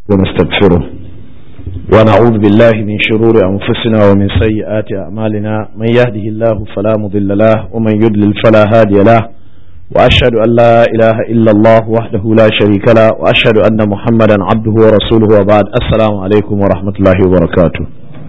ونستغفره ونعوذ بالله من شرور أنفسنا ومن سيئات أعمالنا من يهده الله فلا مضل له ومن يضلل فلا هادي له وأشهد أن لا إله إلا الله وحده لا شريك له وأشهد أن محمدا عبده ورسوله وبعد السلام عليكم ورحمة الله وبركاته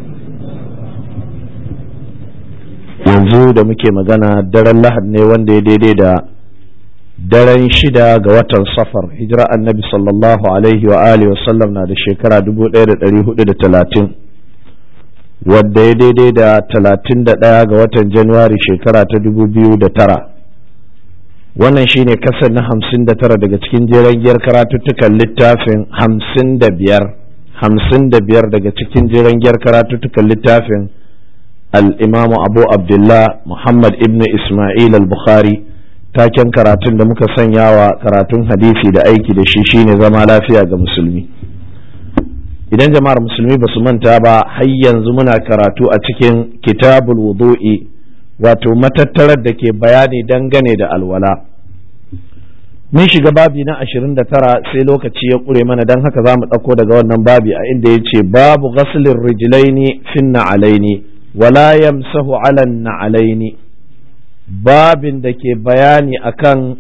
yanzu da muke magana daren lahad ne wanda ya daidai da daren shida ga watan safar hijira annabi sallallahu alaihi wa alihi wasallam na da shekara 1430 wadda ya daidai da 31 ga watan januwari shekara ta 2009 wannan shine kasar na 59 daga cikin jeren giyar karatuttukan littafin 55 55 daga cikin jeren giyar karatuttukan littafin الإمام أبو عبد الله محمد ابن إسماعيل البخاري taken karatun da muka sanya wa karatun hadisi da aiki da shi shine zama lafiya ga musulmi idan jama'ar musulmi ba su manta ba har yanzu muna karatu a cikin kitabul wudu'i wato matattarar da ke bayani dangane da alwala mun shiga babi na 29 sai lokaci ya ƙure mana don haka za mu ɗauko daga wannan babi a inda ya ce babu ghaslin rijilaini finna alaini wala yamsahu ala na'alaini babin da ke bayani akan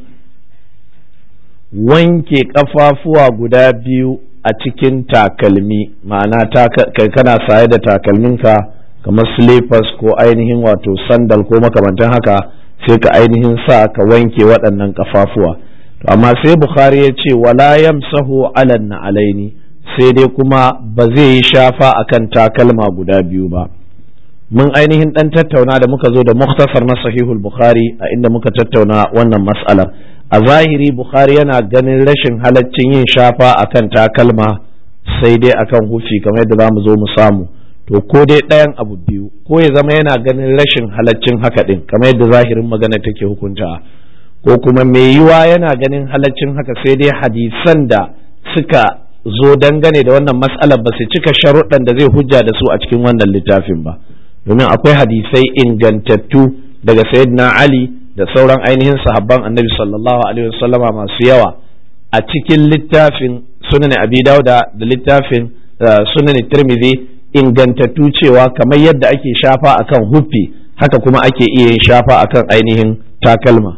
wanke kafafuwa guda biyu a cikin takalmi ma'ana kai kana saye da takalminka kamar slippers ko ainihin wato sandal ko makamantan haka sai ka ainihin sa ka wanke waɗannan kafafuwa amma sai bukhari ya ce wala yamsahu ala na'alaini sai dai kuma ba zai yi shafa akan takalma guda biyu ba mun ainihin dan tattauna da muka zo da muktasar na sahihul bukhari a inda muka tattauna wannan mas'alar a zahiri bukhari yana ganin rashin halaccin yin shafa akan takalma sai dai akan hufi kamar yadda zamu zo mu samu to ko dai ɗayan abu biyu ko ya zama yana ganin rashin halaccin haka din kamar yadda zahirin magana take hukunta ko kuma mai yiwa yana ganin halaccin haka sai dai hadisan da suka zo dangane da wannan mas'alar ba su cika sharuɗan da zai hujja da su a cikin wannan littafin ba domin akwai hadisai ingantattu daga sayyidina Ali da sauran ainihin sahabban annabi sallallahu alaihi wasallama masu yawa a cikin littafin sunan abi dauda da littafin sunan tirmidhi ingantattu cewa kamar yadda ake shafa akan huffi haka kuma ake iya yin shafa akan ainihin takalma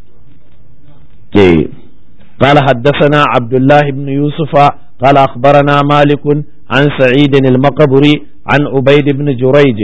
قال حدثنا عبد الله بن يوسف قال أخبرنا مالك عن سعيد المقبري عن عبيد بن جريج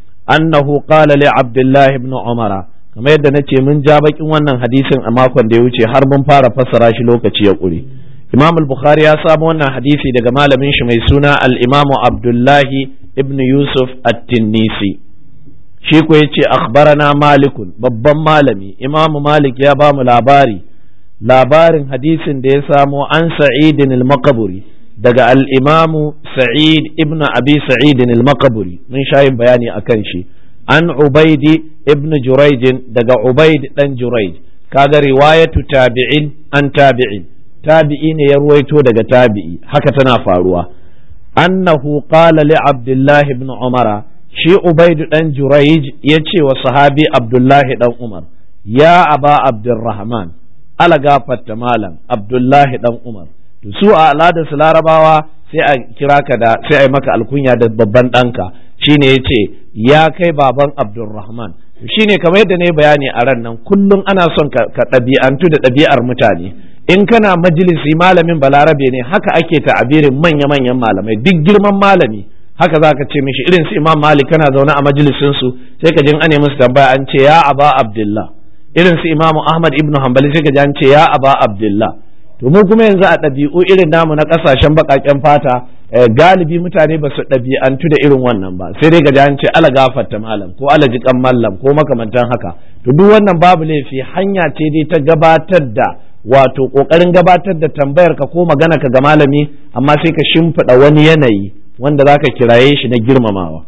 annahu qala li abdullahi ibn umara kamar yadda nace mun ja bakin wannan hadisin a makon da ya wuce har mun fara fassara shi lokaci ya kure imam al-bukhari ya samu wannan hadisi daga malamin shi mai suna al-imamu abdullahi ibn yusuf at-tinnisi shi ko yace akhbarana malikun babban malami imam malik ya ba mu labari labarin hadisin da ya samo an sa'idin al-maqburi daga al'imamu Sa'id ibn Abi Sa'idin al-Makaburi mun shayin bayani a kan shi, an Ubaidi ibn Juraijin daga Ubaid ɗan Juraij, kaga riwayatu tabi'in an tabi'in, tabi'i ne ya ruwaito daga tabi'i, haka tana faruwa. Annahu qala li Abdullahi ibn Umara, shi Ubaidu ɗan Juraij ya ce wa sahabi Abdullahi ɗan Umar, ya aba Abdurrahman, ala gafarta malam Abdullahi ɗan Umar. su a al'adar su larabawa sai a kira ka da sai a yi maka alkunya da babban ɗanka shine ya ce ya kai baban abdulrahman shine kamar yadda ne bayani a ran nan kullum ana son ka ɗabi'antu da ɗabi'ar mutane in kana majalisi malamin balarabe ne haka ake ta'abirin manya-manyan malamai duk girman malami haka za ka ce mishi irin su imam malik kana zaune a majalisin su sai ka jin ane musu tambaya an ce ya aba abdullah irin su imamu ahmad ibnu hanbali sai ka ji an ce ya aba abdullah to mu kuma yanzu a ɗabi'u irin namu na ƙasashen baƙaƙen fata galibi mutane ba su ɗabi'antu da irin wannan ba sai dai gaji an ce ala gafarta malam ko ala jikan mallam ko makamantan haka to duk wannan babu laifi hanya ce dai ta gabatar da wato ƙoƙarin gabatar da tambayar ka ko magana ka ga malami amma sai ka shimfiɗa wani yanayi wanda zaka kiraye shi na girmamawa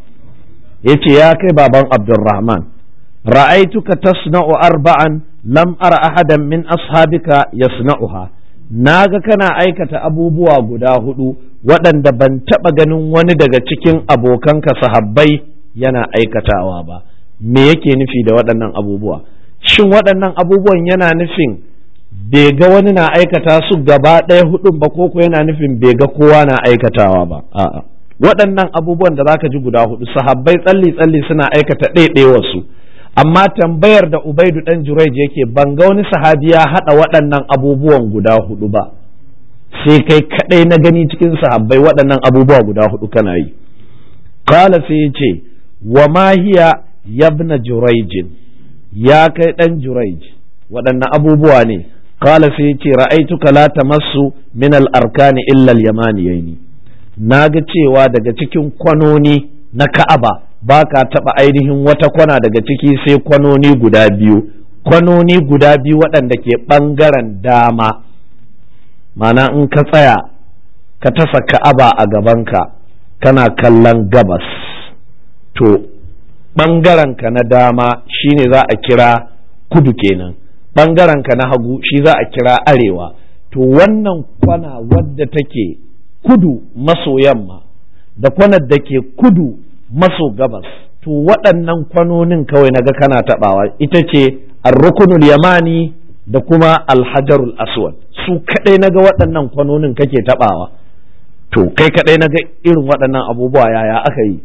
yace ya kai baban Abdulrahman ra'aituka tasna'u arba'an lam ara ahadan min ashabika yasna'uha na ga kana aikata abubuwa guda hudu waɗanda ban taɓa ganin wani daga cikin abokanka sahabbai yana aikatawa ba me yake nufi da waɗannan abubuwa shin waɗannan abubuwan yana nufin bai ga wani na aikata su gaba ɗaya hudun ba ko yana nufin bai ga kowa na aikatawa ba a'a waɗannan abubuwan da zaka ji guda hudu sahabbai tsalli tsalli suna aikata ɗaiɗewarsu amma tambayar da ubaidu dan juraij yake ban ga wani sahabi ya haɗa waɗannan abubuwan guda hudu ba sai kai kaɗai na gani cikin sahabbai waɗannan abubuwa guda hudu kana yi kala sai ya ce wa ma hiya yabna juraijin ya kai ɗan juraij waɗannan abubuwa ne kala sai ya ce ra'aituka la tamassu min al-arkani illa al-yamaniyaini na ga cewa daga cikin kwanoni na ka'aba ba ka taɓa ainihin wata kwana daga ciki sai kwanoni guda biyu kwanoni guda biyu waɗanda ke ɓangaren dama mana in ka tsaya ka tasa ka'aba a gabanka kana kallon gabas to ɓangarenka na dama shine za a kira kudu kenan ɓangarenka na hagu shi za a kira arewa to wannan kwana wadda take kudu maso yamma da kwanar da ke kudu maso gabas to waɗannan kwanonin kawai naga kana taɓawa ita ce arrukunul yamani da kuma alhajarul aswad su kaɗai naga waɗannan kwanonin kake taɓawa to kai kaɗai naga irin waɗannan abubuwa yaya aka yi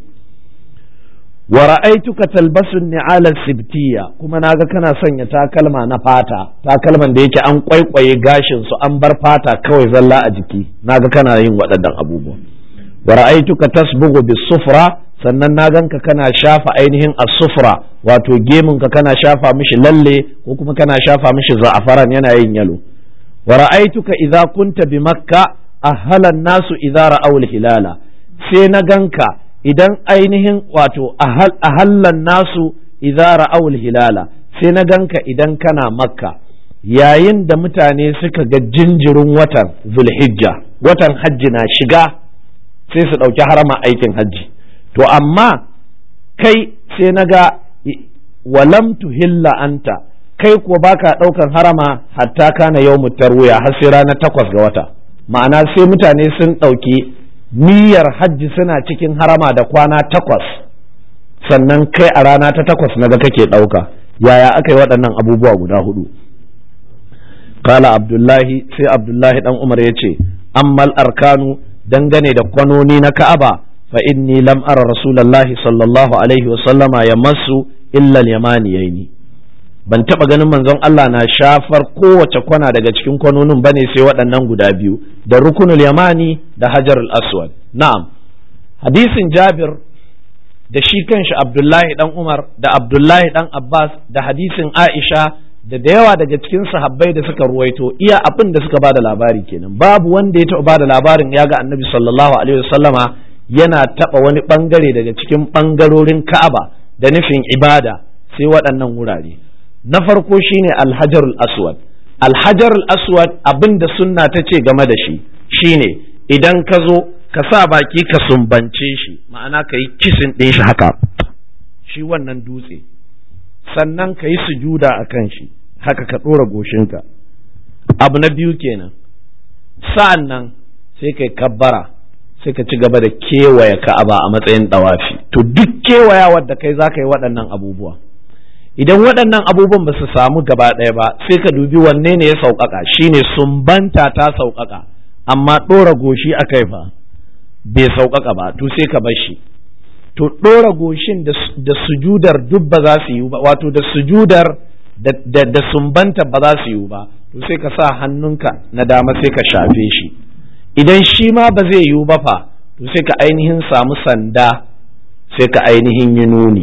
wa ra'aituka talbasu ni'ala sibtiya kuma naga kana sanya takalma na fata takalman da yake an kwaikwaye gashin su an bar fata kawai zalla a jiki naga kana yin waɗannan abubuwa wa ra'aituka tasbughu bis-sufra sannan na ganka kana shafa ainihin as-sufra wato gemunka kana shafa mishi lalle ko kuma kana shafa mishi za'afaran yana yin yalo wa ra'aituka idza kunta bi makka ahala nasu idza ra'aw hilala sai na ganka idan ainihin wato ahallan nasu idza ra'aw hilala sai na ganka idan kana makka yayin da mutane suka ga jinjirin watan zulhijja watan hajji na shiga sai su ɗauki harama aikin hajji to amma kai sai na ga walam tuhilla anta kai kuwa baka ɗaukan harama hatta kana yau tarwiya har sai ranar takwas ga wata ma'ana sai mutane sun ɗauki niyyar hajji suna cikin harama da kwana takwas sannan kai a rana ta takwas na ga kake ɗauka yaya aka yi waɗannan abubuwa guda hudu kala abdullahi sai abdullahi dan umar ya ce ammal arkanu dangane da kwanoni na ka'aba fa inni lam ara rasulullahi sallallahu alaihi wasallama ya masu illa yamaniyaini ban taba ganin manzon Allah na shafar kowace kwana daga cikin kwanonin bane sai waɗannan guda biyu da rukunul yamani da hajarul aswad na'am hadisin jabir da shi kanshi abdullahi dan umar da abdullahi dan abbas da hadisin aisha da da yawa daga cikin sahabbai da suka ruwaito iya abin da suka bada labari kenan babu wanda ya taɓa bada labarin ya ga annabi sallallahu alaihi wasallama yana taɓa wani ɓangare daga cikin ɓangarorin ka'aba da nufin ibada sai waɗannan wurare na farko shine alhajarul aswad alhajarul aswad abin da sunna ta ce game da shi shine idan ka zo ka sa baki ka sumbance shi ma'ana ka yi kisin ɗin shi haka shi wannan dutse sannan ka yi sujuda a kan shi haka ka ɗora goshinka abu na biyu kenan sa'an nan sai kai kabbara sai ka ci gaba da kewaye ka'aba a matsayin ɗawafi to duk kewayawar da kai za ka yi waɗannan abubuwa idan waɗannan abubuwan ba su samu gaba ɗaya ba sai ka dubi wanne ne ya sauƙaƙa shine sumbanta ta sauƙaƙa amma ɗora goshi a kai fa bai sauƙaƙa ba to sai ka bar shi to ɗora goshin da sujudar duk ba za su yi ba wato da sujudar da sumbanta ba za su yi ba to sai ka sa hannunka na dama sai ka shafe shi idan shi ma ba zai yiwu ba fa to sai ka ainihin samu sanda sai ka ainihin yi nuni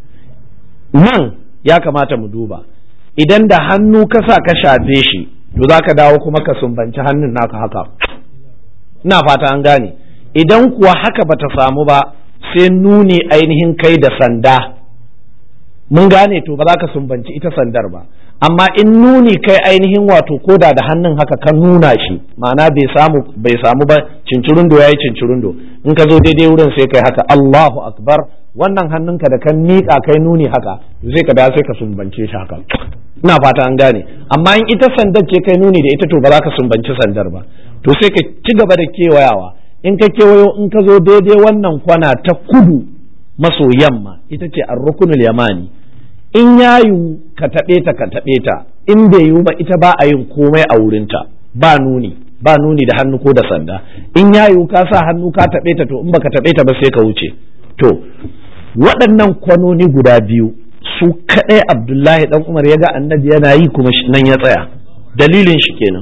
nan ya kamata mu duba idan da hannu ka sa ka shafe shi to za ka dawo kuma ka sumbanci hannun naka haka ina fata an gane idan kuwa haka bata samu ba sai nuni ainihin kai da sanda mun gane to ba za ka sumbanci ita sandar ba amma in nuni kai ainihin wato koda da hannun haka ka nuna shi ma'ana bai samu bai samu ba cincirundo yayi cincirundo in ka zo daidai wurin sai kai haka Allahu akbar wannan hannunka da kan miƙa kai nuni haka sai ka da sai ka sumbance shi haka ina fata an gane amma in ita sandar ce kai nuni da ita to ba za ka sumbanci sandar ba to sai ka ci gaba da kewayawa in ka kewayo in ka zo daidai wannan kwana ta kudu maso yamma ita ce ar-rukunul yamani in ya yiwu ka taɓe ta ka taɓe ta in bai yiwu ba ita ba a yin komai a wurinta ba nuni ba nuni da hannu ko da sanda in ya yiwu ka sa hannu ka taɓe ta to in baka taɓe ta ba sai ka wuce to waɗannan kwanoni guda biyu su kaɗai abdullahi dan umar ya ga annabi yana yi kuma nan ya tsaya dalilin shi kenan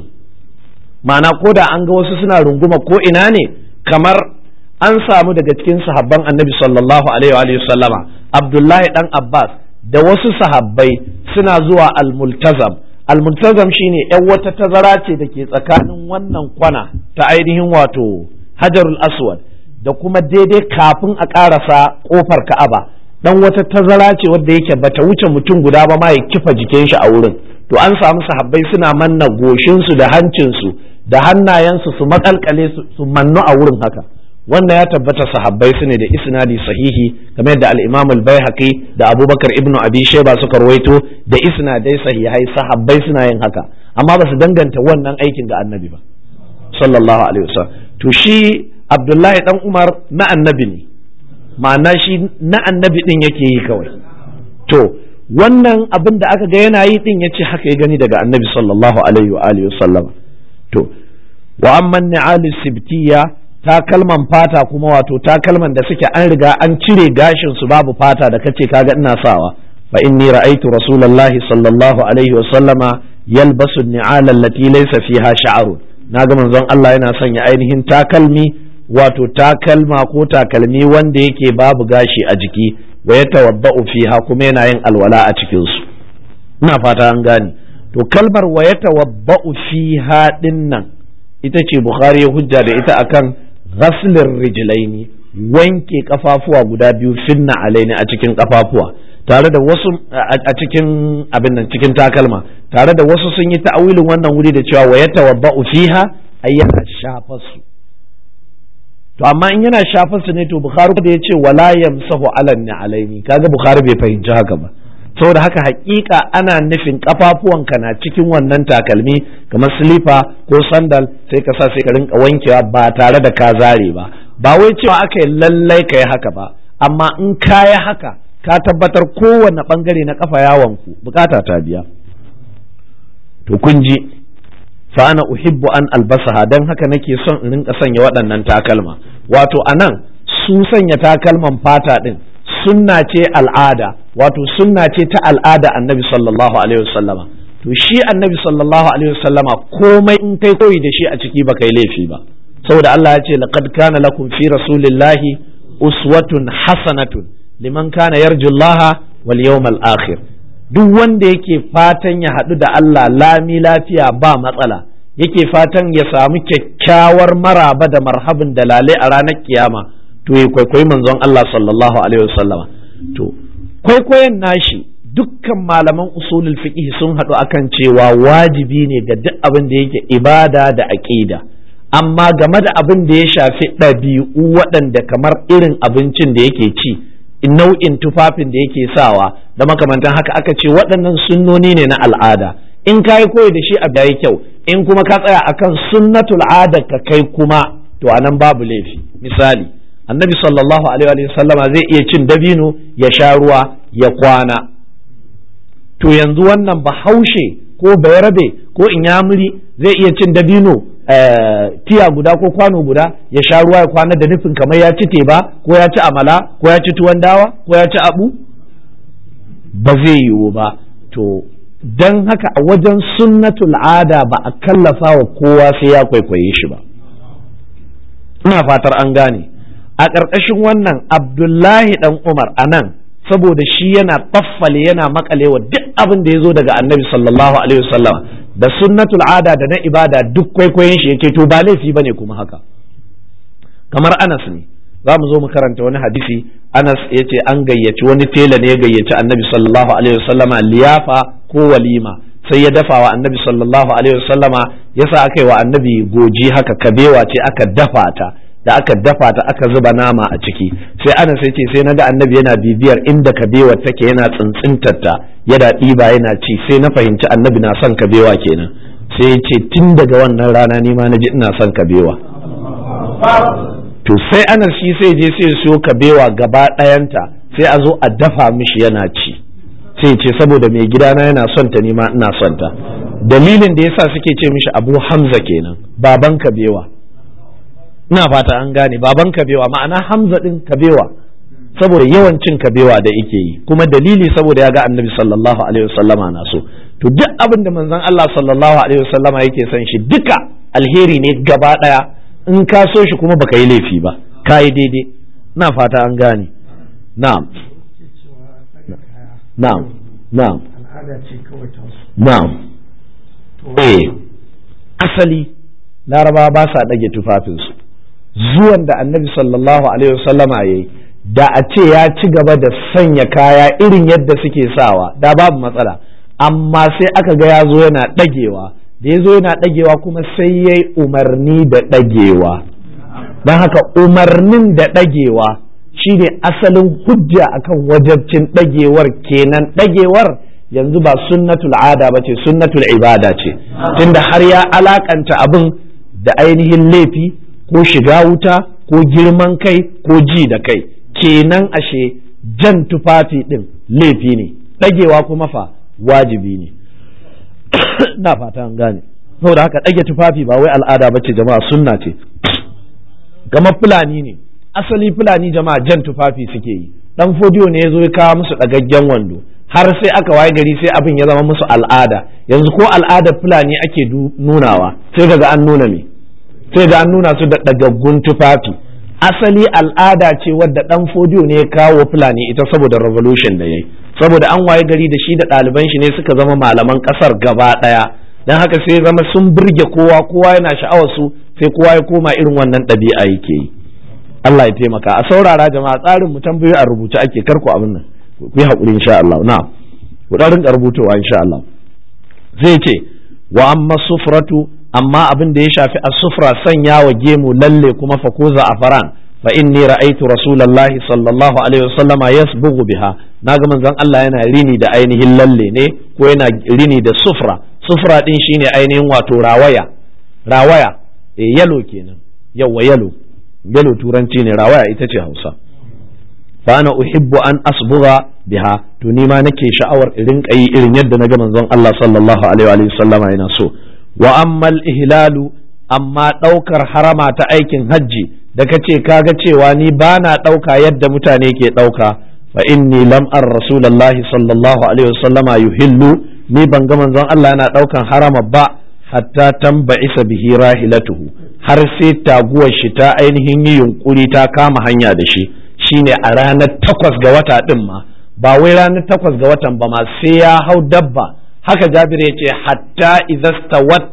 ma'ana ko da an ga wasu suna runguma ko ina ne kamar an samu daga cikin sahabban annabi sallallahu alaihi wa sallama abdullahi dan abbas da wasu sahabbai suna zuwa almultazam almultazam shine yan wata tazara ce da ke tsakanin wannan kwana ta ainihin wato hajarul aswad da kuma daidai kafin a ƙarasa ƙofar ka'aba dan wata tazara ce wadda yake bata wuce mutum guda ba ma ya kifa jikin shi a wurin to an samu sahabbai suna manna goshinsu da hancinsu da hannayensu su makalkale su mannu a wurin haka wannan ya tabbata sahabbai su ne da isnadi sahihi kamar yadda al-Imam al-Baihaqi da Abubakar ibn Abi Shayba suka rawaito da isnadai sahihai sahabbai suna yin haka amma ba su danganta wannan aikin ga annabi ba sallallahu alaihi wasallam to shi Abdullahi dan Umar na annabi ne ma'ana shi na annabi din yake yi kawai to wannan abin da aka ga yana yi din yace haka ya gani daga annabi sallallahu alaihi wa alihi wasallam to wa amma ni'alu sibtiyya takalman fata kuma wato takalman da suke an riga an cire gashin su babu fata da kace kaga ina sawa fa inni ra'aytu rasulullahi sallallahu alaihi wa sallama yalbasu ni'ala allati laysa fiha sha'run naga manzon Allah yana sanya ainihin takalmi wato takalma ko takalmi wanda yake babu gashi a jiki wa yatawadda'u fiha kuma yana yin alwala a cikin su ina fata an gane to kalmar wa yatawadda'u fiha dinnan ita ce bukhari ya hujja da ita akan ghaslin rijlaini wanke kafafuwa guda biyu finna alaini a cikin kafafuwa tare da wasu a cikin abin nan cikin takalma tare da wasu sun yi ta'awilin wannan wuri da cewa wa yatawadda'u fiha ay yana shafa su to amma in yana shafa su ne to bukhari da ya ce wala yamsahu alan alaini kaga bukhari bai fahimci haka ba saboda haka hakika ana nufin kafafuwanka na cikin wannan takalmi kamar silifa ko sandal sai ka sa sai ka rinka wankewa ba tare da ka zare ba ba wai cewa aka yi lallai ka yi haka ba amma in ka yi haka ka tabbatar kowane bangare na kafa yawanku bukata ta biya to kun ji fa ana uhibbu an albasaha dan haka nake son in rinka sanya waɗannan takalma wato anan su sanya takalman fata din sunna ce al'ada wato sunna ce ta al'ada annabi sallallahu alaihi wasallama to shi annabi sallallahu alaihi wasallama komai in kai koyi da shi a ciki ba kai laifi ba saboda Allah ya ce laqad kana lakum fi rasulillahi uswatun hasanatun liman kana yarjullaha wal yawmal akhir duk wanda yake fatan ya haɗu da Allah lami lafiya ba matsala yake fatan ya samu kyakkyawar maraba da marhabin da lale a ranar kiyama to ya kwaikwayi manzon Allah sallallahu alaihi wasallama to kwaikwayon nashi dukkan malaman usulul fiqh sun haɗu akan cewa wajibi ne ga duk abin da yake ibada da aqida amma game da abin da ya shafi ɗabi'u waɗanda kamar irin abincin da yake ci nau'in tufafin da yake sawa da makamantan haka aka ce waɗannan sunnoni ne na al'ada in ka yi koyi da shi a yayi kyau in kuma ka tsaya akan sunnatul ada ka kai kuma to anan babu laifi misali annabi sallallahu alaihi wa sallama zai iya cin dabino ya sha ruwa ya kwana to yanzu wannan bahaushe ko bayarabe ko inyamuri zai iya cin dabino tiya guda ko kwano guda ya sha ruwa ya kwana da nufin kamar ya ci teba ko ya ci amala ko ya ci tuwon dawa ko ya ci abu ba zai yiwu ba to don haka a wajen sunnatul ada ba a kallafa wa kowa sai ya kwaikwaye shi ba ina fatar an gane a ƙarƙashin wannan abdullahi dan umar a nan saboda shi yana taffale yana makalewa duk abin da ya zo daga annabi sallallahu alaihi wasallam da sunnatul ada da na ibada duk kwaikwayon shi yake to ba laifi bane kuma haka kamar anas ne za mu zo mu karanta wani hadisi anas ya ce an gayyaci wani tela ne ya gayyaci annabi sallallahu alaihi wasallama liyafa ko walima sai ya dafa wa annabi sallallahu alaihi wasallama yasa aka yi wa annabi goji haka kabewa ce aka dafa ta da aka dafa ta aka zuba nama a ciki sai ana sai ce sai naga annabi yana bibiyar inda kabewar take yana tsintsintar ta yana ɗiba yana ci sai na fahimci annabi na son kabewa kenan sai ya ce tun daga wannan rana ni ma na ji ina son kabewa to sai ana shi sai je sai siyo kabewa gaba ɗayanta sai a zo a dafa mishi yana ci sai ce saboda mai gidana yana son ta nima ina son ta dalilin da yasa suke ce mishi abu hamza kenan baban kabewa ina fata an gane baban kabewa ma'ana hamza din kabewa saboda yawan cin kabewa da yake yi kuma dalili saboda ya ga annabi sallallahu alaihi wasallama na so to duk abin da manzon Allah sallallahu alaihi wasallama yake son shi duka alheri ne gaba daya in ka so shi kuma baka yi laifi ba ka yi daidai na fata an gane na'am na'am na'am al'ada ce kawai ta wasu na'am eh asali laraba ba sa ɗage tufafinsu zuwan da annabi sallallahu alaihi wasallama ya yi da a ce ya ci gaba da sanya kaya irin yadda suke sawa da babu matsala amma sai aka ga ya zo yana ɗagewa da ya zo yana ɗagewa kuma sai ya yi umarni da ɗagewa don haka umarnin da ɗagewa shine asalin hujja akan wajabcin ɗagewar kenan ɗagewar yanzu ba sunnatul ada ba ce sunnatul ibada ce tunda har ya alakanta abin da ainihin laifi ko shiga wuta ko girman kai ko ji da kai kenan ashe jan tufafi ɗin laifi ne ɗagewa kuma fa wajibi ne na fata an gane saboda haka ɗage tufafi ba wai al'ada ba ce jama'a sunna ce kamar fulani ne asali fulani jama'a jan tufafi suke yi dan fodiyo ne ya zo ya kawo musu ɗagaggen wando har sai aka waye gari sai abin ya zama musu al'ada yanzu ko al'adar fulani ake nunawa sai ga an nuna me sai ga an nuna su da ɗagaggun tufafi asali al'ada ce wadda dan fodiyo ne ya kawo fulani ita saboda revolution da yayi saboda an waye gari da shi da ɗaliban shi ne suka zama malaman ƙasar gaba ɗaya don haka sai zama sun burge kowa kowa yana sha'awar su sai kowa ya koma irin wannan ɗabi'a yake yi Allah ya taimaka a saurara jama'a tsarin mu tambayoyi a rubuce ake karku abin nan ku yi haƙuri insha Allah na ku ɗan rinka rubutowa insha Allah zai ce wa amma sufratu amma abin da ya shafi as-sufra sanya wa gemu lalle kuma fa ko za'afaran fa inni ra'aytu rasulullahi sallallahu alaihi wasallam yasbughu biha naga manzon Allah yana rini da ainihin lalle ne ko yana rini da sufra sufra din shine ainihin wato rawaya rawaya eh yalo kenan yawa yalo yalo turanci ne rawaya ita ce Hausa fa ana uhibbu an asbugha biha to ni ma nake sha'awar irin kai irin yadda naga manzon Allah sallallahu alaihi wa sallama yana so wa ammal ihlalu amma ɗaukar harama ta aikin hajji da ka ce kaga cewa ni ba na ɗauka yadda mutane ke ɗauka fa inni lam ar rasulullahi sallallahu alaihi wasallama yuhillu ni ban ga manzon Allah yana ɗaukan harama ba hatta tamba'isa bihi rahilatuhu har sai taguwar shi ta ainihin yi yunkuri ta kama hanya da shi shine a ranar takwas ga wata ɗin ma ba wai ranar takwas ga watan ba ma sai ya hau dabba haka jabir ya ce hatta idastawat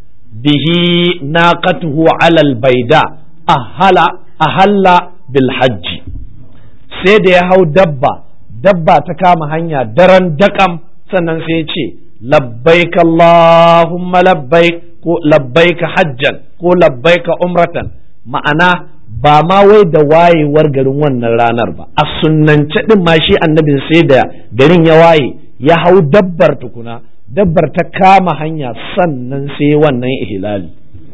bihi naqatuhu ala albayda ahala ahalla bil hajji sai da ya hau dabba dabba ta kama hanya daren dakam sannan sai ya ce labbaik allahumma labbaik ko labbaik hajjan ko labbaik umratan ma'ana ba ma wai da wayewar garin wannan ranar ba a sunnance din ma shi annabin sai da garin ya waye ya hau dabbar tukuna dabbar ta kama hanya sannan sai wannan ihlali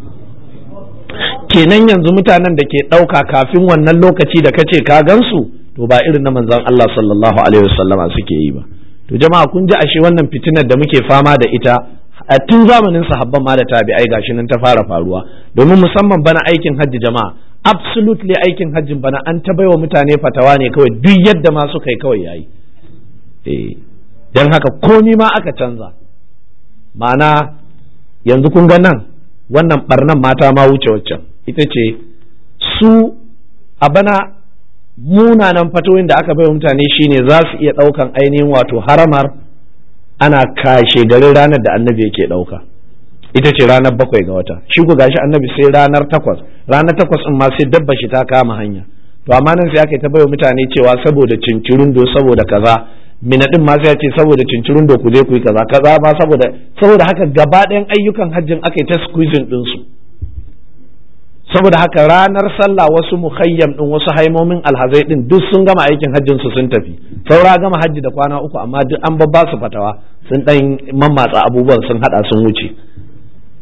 kenan yanzu mutanen da ke ɗauka kafin wannan lokaci da kace ka gansu to ba irin na manzon Allah sallallahu alaihi wasallama suke yi ba to jama'a kun ji ashe wannan fitinar da muke fama da ita a tun zamanin sahabban ma da tabi'ai gashi nan ta fara faruwa domin musamman bana aikin hajji jama'a absolutely aikin hajjin bana an ta baiwa mutane fatawa ne kawai duk yadda ma suka yi kawai yayi eh dan haka komi ma aka canza ma'ana yanzu kun ga nan wannan barnan mata ma wuce waccan ita ce su a bana munanan fatoyin da aka bai mutane shine za su iya ɗaukan ainihin wato haramar ana kashe garin ranar da annabi yake ɗauka ita ce ranar bakwai ga wata shi ku gashi annabi sai ranar takwas ranar takwas in ma sai dabba shi ta kama hanya to amma nan sai aka yi ta bai mutane cewa saboda cincirundo saboda kaza mina din ma sai ya ce saboda cincirin da ku je ku yi kaza kaza ma saboda saboda haka gaba ɗayan ayyukan hajjin aka yi ta squeezing din su saboda haka ranar sallah wasu muhayyam din wasu haimomin alhazai din duk sun gama aikin hajjin su sun tafi saura gama hajji da kwana uku amma duk an babba su fatawa sun dan mammatsa abubuwan sun hada sun wuce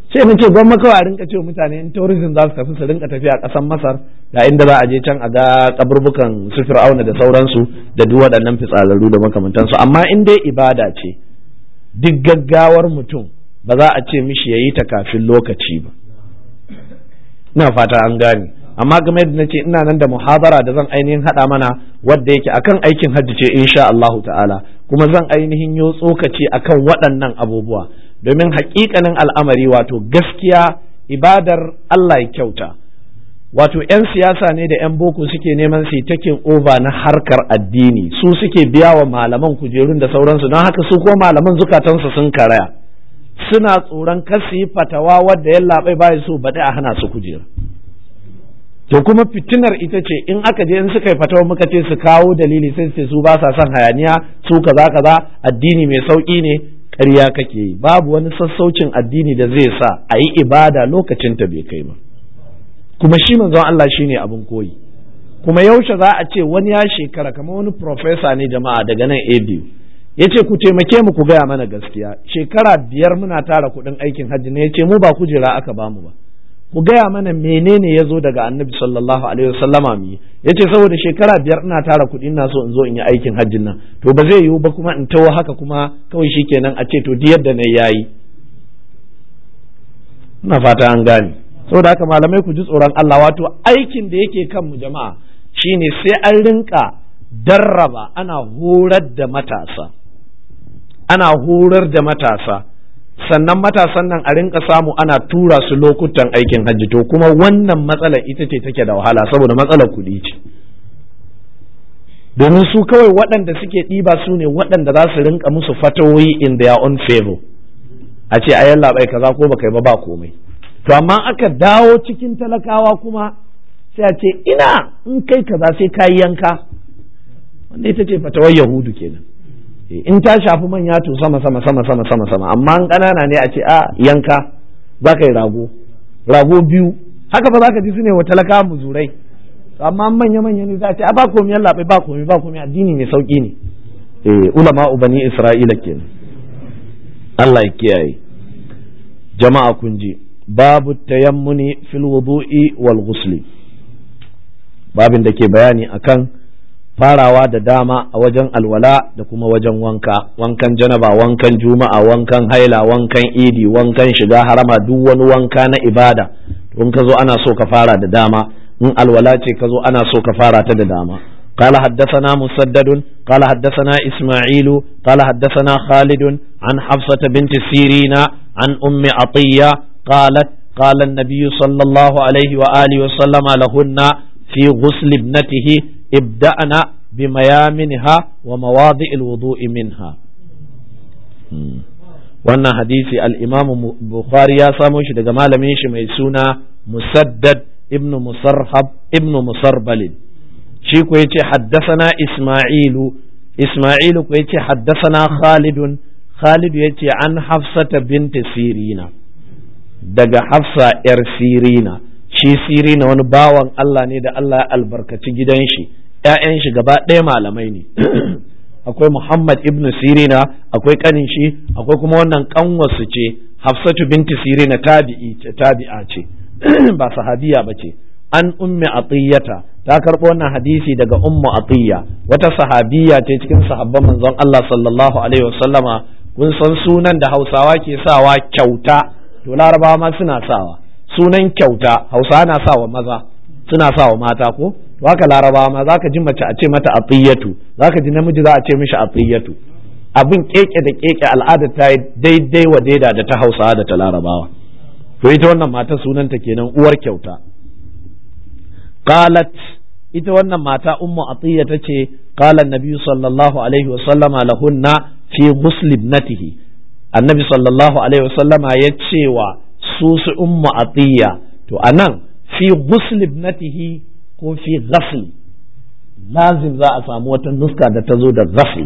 sai na ce gwamma kawai a rinka cewa mutane in tourism za su tafi su rinka tafiya a ƙasar masar ga inda za a je can a ga kaburbukan su fir'auna da sauransu da duk waɗannan fitsararru da makamantansu amma in dai ibada ce duk gaggawar mutum ba za a ce mishi ya yi ta kafin lokaci ba ina fata an gane amma game da nace ina nan da muhabara da zan ainihin haɗa mana wadda yake akan aikin hajji ce insha Allahu ta'ala kuma zan ainihin yo tsokaci akan waɗannan abubuwa domin haƙiƙanin al'amari wato gaskiya ibadar Allah ya kyauta wato 'yan siyasa ne da 'yan boko suke neman su takin over na harkar addini su suke biya wa malaman kujerun da sauransu don haka su ko malaman zukatansu sun karaya suna tsoron kar su yi fatawa wadda ya labai baya so baɗi a hana su kujera to kuma fitinar ita ce in aka je in suka yi fatawa muka ce su kawo dalili sai su su ba sa son hayaniya su kaza kaza addini mai sauki ne ƙarya kake yi babu wani sassaucin addini da zai sa a yi ibada lokacin ta bai kai ba kuma shi manzon Allah shine abin koyi kuma yaushe za a ce wani ya shekara kamar wani profesa ne jama'a daga nan ABU ya ce ku taimake mu ku gaya mana gaskiya shekara biyar muna tara kuɗin aikin hajji ne ya ce mu ba kujera aka bamu ba ku gaya mana menene ya zo daga annabi sallallahu alaihi wasallama mu ya ce saboda shekara biyar ina tara kuɗi ina so in zo in yi aikin hajjin nan to ba zai yiwu ba kuma in tawo haka kuma kawai shikenan a ce to duk yadda na yayi ina fata an gane saboda haka malamai ku ji tsoron Allah wato aikin da yake kan mu jama'a shine sai an rinka darraba ana horar da matasa ana horar da matasa sannan matasan nan a rinka samu ana tura su lokutan aikin hajji to kuma wannan matsala ita ce take da wahala saboda matsalar kuɗi ce domin su kawai waɗanda suke ɗiba su ne waɗanda za su rinka musu fatawoyi in their own favor a ce a yalla bai kaza ko baka yi ba ba komai to amma aka dawo cikin talakawa kuma sai a ce ina in kai kaza sai ka yanka wanda ita ce fatawar yahudu kenan in ta shafi manya to sama sama sama sama sama sama amma an ƙanana ne a ce a yanka za ka yi rago rago biyu haka ba za ka ji su ne wa talaka muzurai amma manya manya ne za a ce a ba komai Allah bai ba komai ba komai addini ne sauki ne eh ulama ubani isra'ila kenan Allah ya kiyaye jama'a kun ji babu tayammuni fil wudu'i wal ghusli babin da ke bayani akan farawa da dama a wajen alwala da kuma wajen wanka wankan janaba wankan juma'a wankan haila wankan idi wankan shiga harama duk wani wanka na ibada in ka zo ana so ka fara da dama in alwala ce ka zo ana so ka fara ta da dama قال حدثنا مسدد قال حدثنا إسماعيل قال حدثنا خالد عن حفصة بنت سيرين عن أم عطية قالت قال النبي صلى الله عليه وآله وسلم لهن في غسل ابنته ابدأنا بميامنها ومواضع الوضوء منها wannan hadisi al-imam bukhari ya samo shi daga malamin shi mai suna musaddad ibnu musarhab ibnu musarbalin shi ko yace haddasana isma'ilu isma'ilu ko yace haddasana khalidun khalid yace an hafsata binti sirina daga hafsa yar sirina shi sirina wani bawan Allah ne da Allah ya albarkaci gidan shi ‘ya'yan shi gaba ɗaya malamai ne akwai Muhammad ibn Sirina akwai kanin shi akwai kuma wannan kanwarsu ce Hafsatu binti Sirina tabi'i tabi'a ce ba sahabiya ba ce an ummi atiyata ta karɓo wannan hadisi daga ummu atiya wata sahabiya ce cikin sahabban manzon Allah sallallahu alaihi wasallama kun san sunan da Hausawa ke sawa kyauta to Larabawa ma suna sawa sunan kyauta Hausawa na sawa maza suna sawa mata ko to haka Larabawa ma zaka ji mace a ce mata atiyatu zaka ji namiji za a ce mishi atiyatu abin keke da keke al'ada ta yi daidai wa daida da ta Hausawa da ta Larabawa to ita wannan mata sunanta kenan uwar kyauta qalat ita wannan mata ummu atiya tace qala annabi sallallahu alaihi wasallama lahunna fi ghusl ibnatihi annabi sallallahu alaihi wasallama ya ce wa su su ummu atiya to anan fi ghusl ibnatihi ko fi ghasl lazim za a samu wata nuska da ta zo da ghasl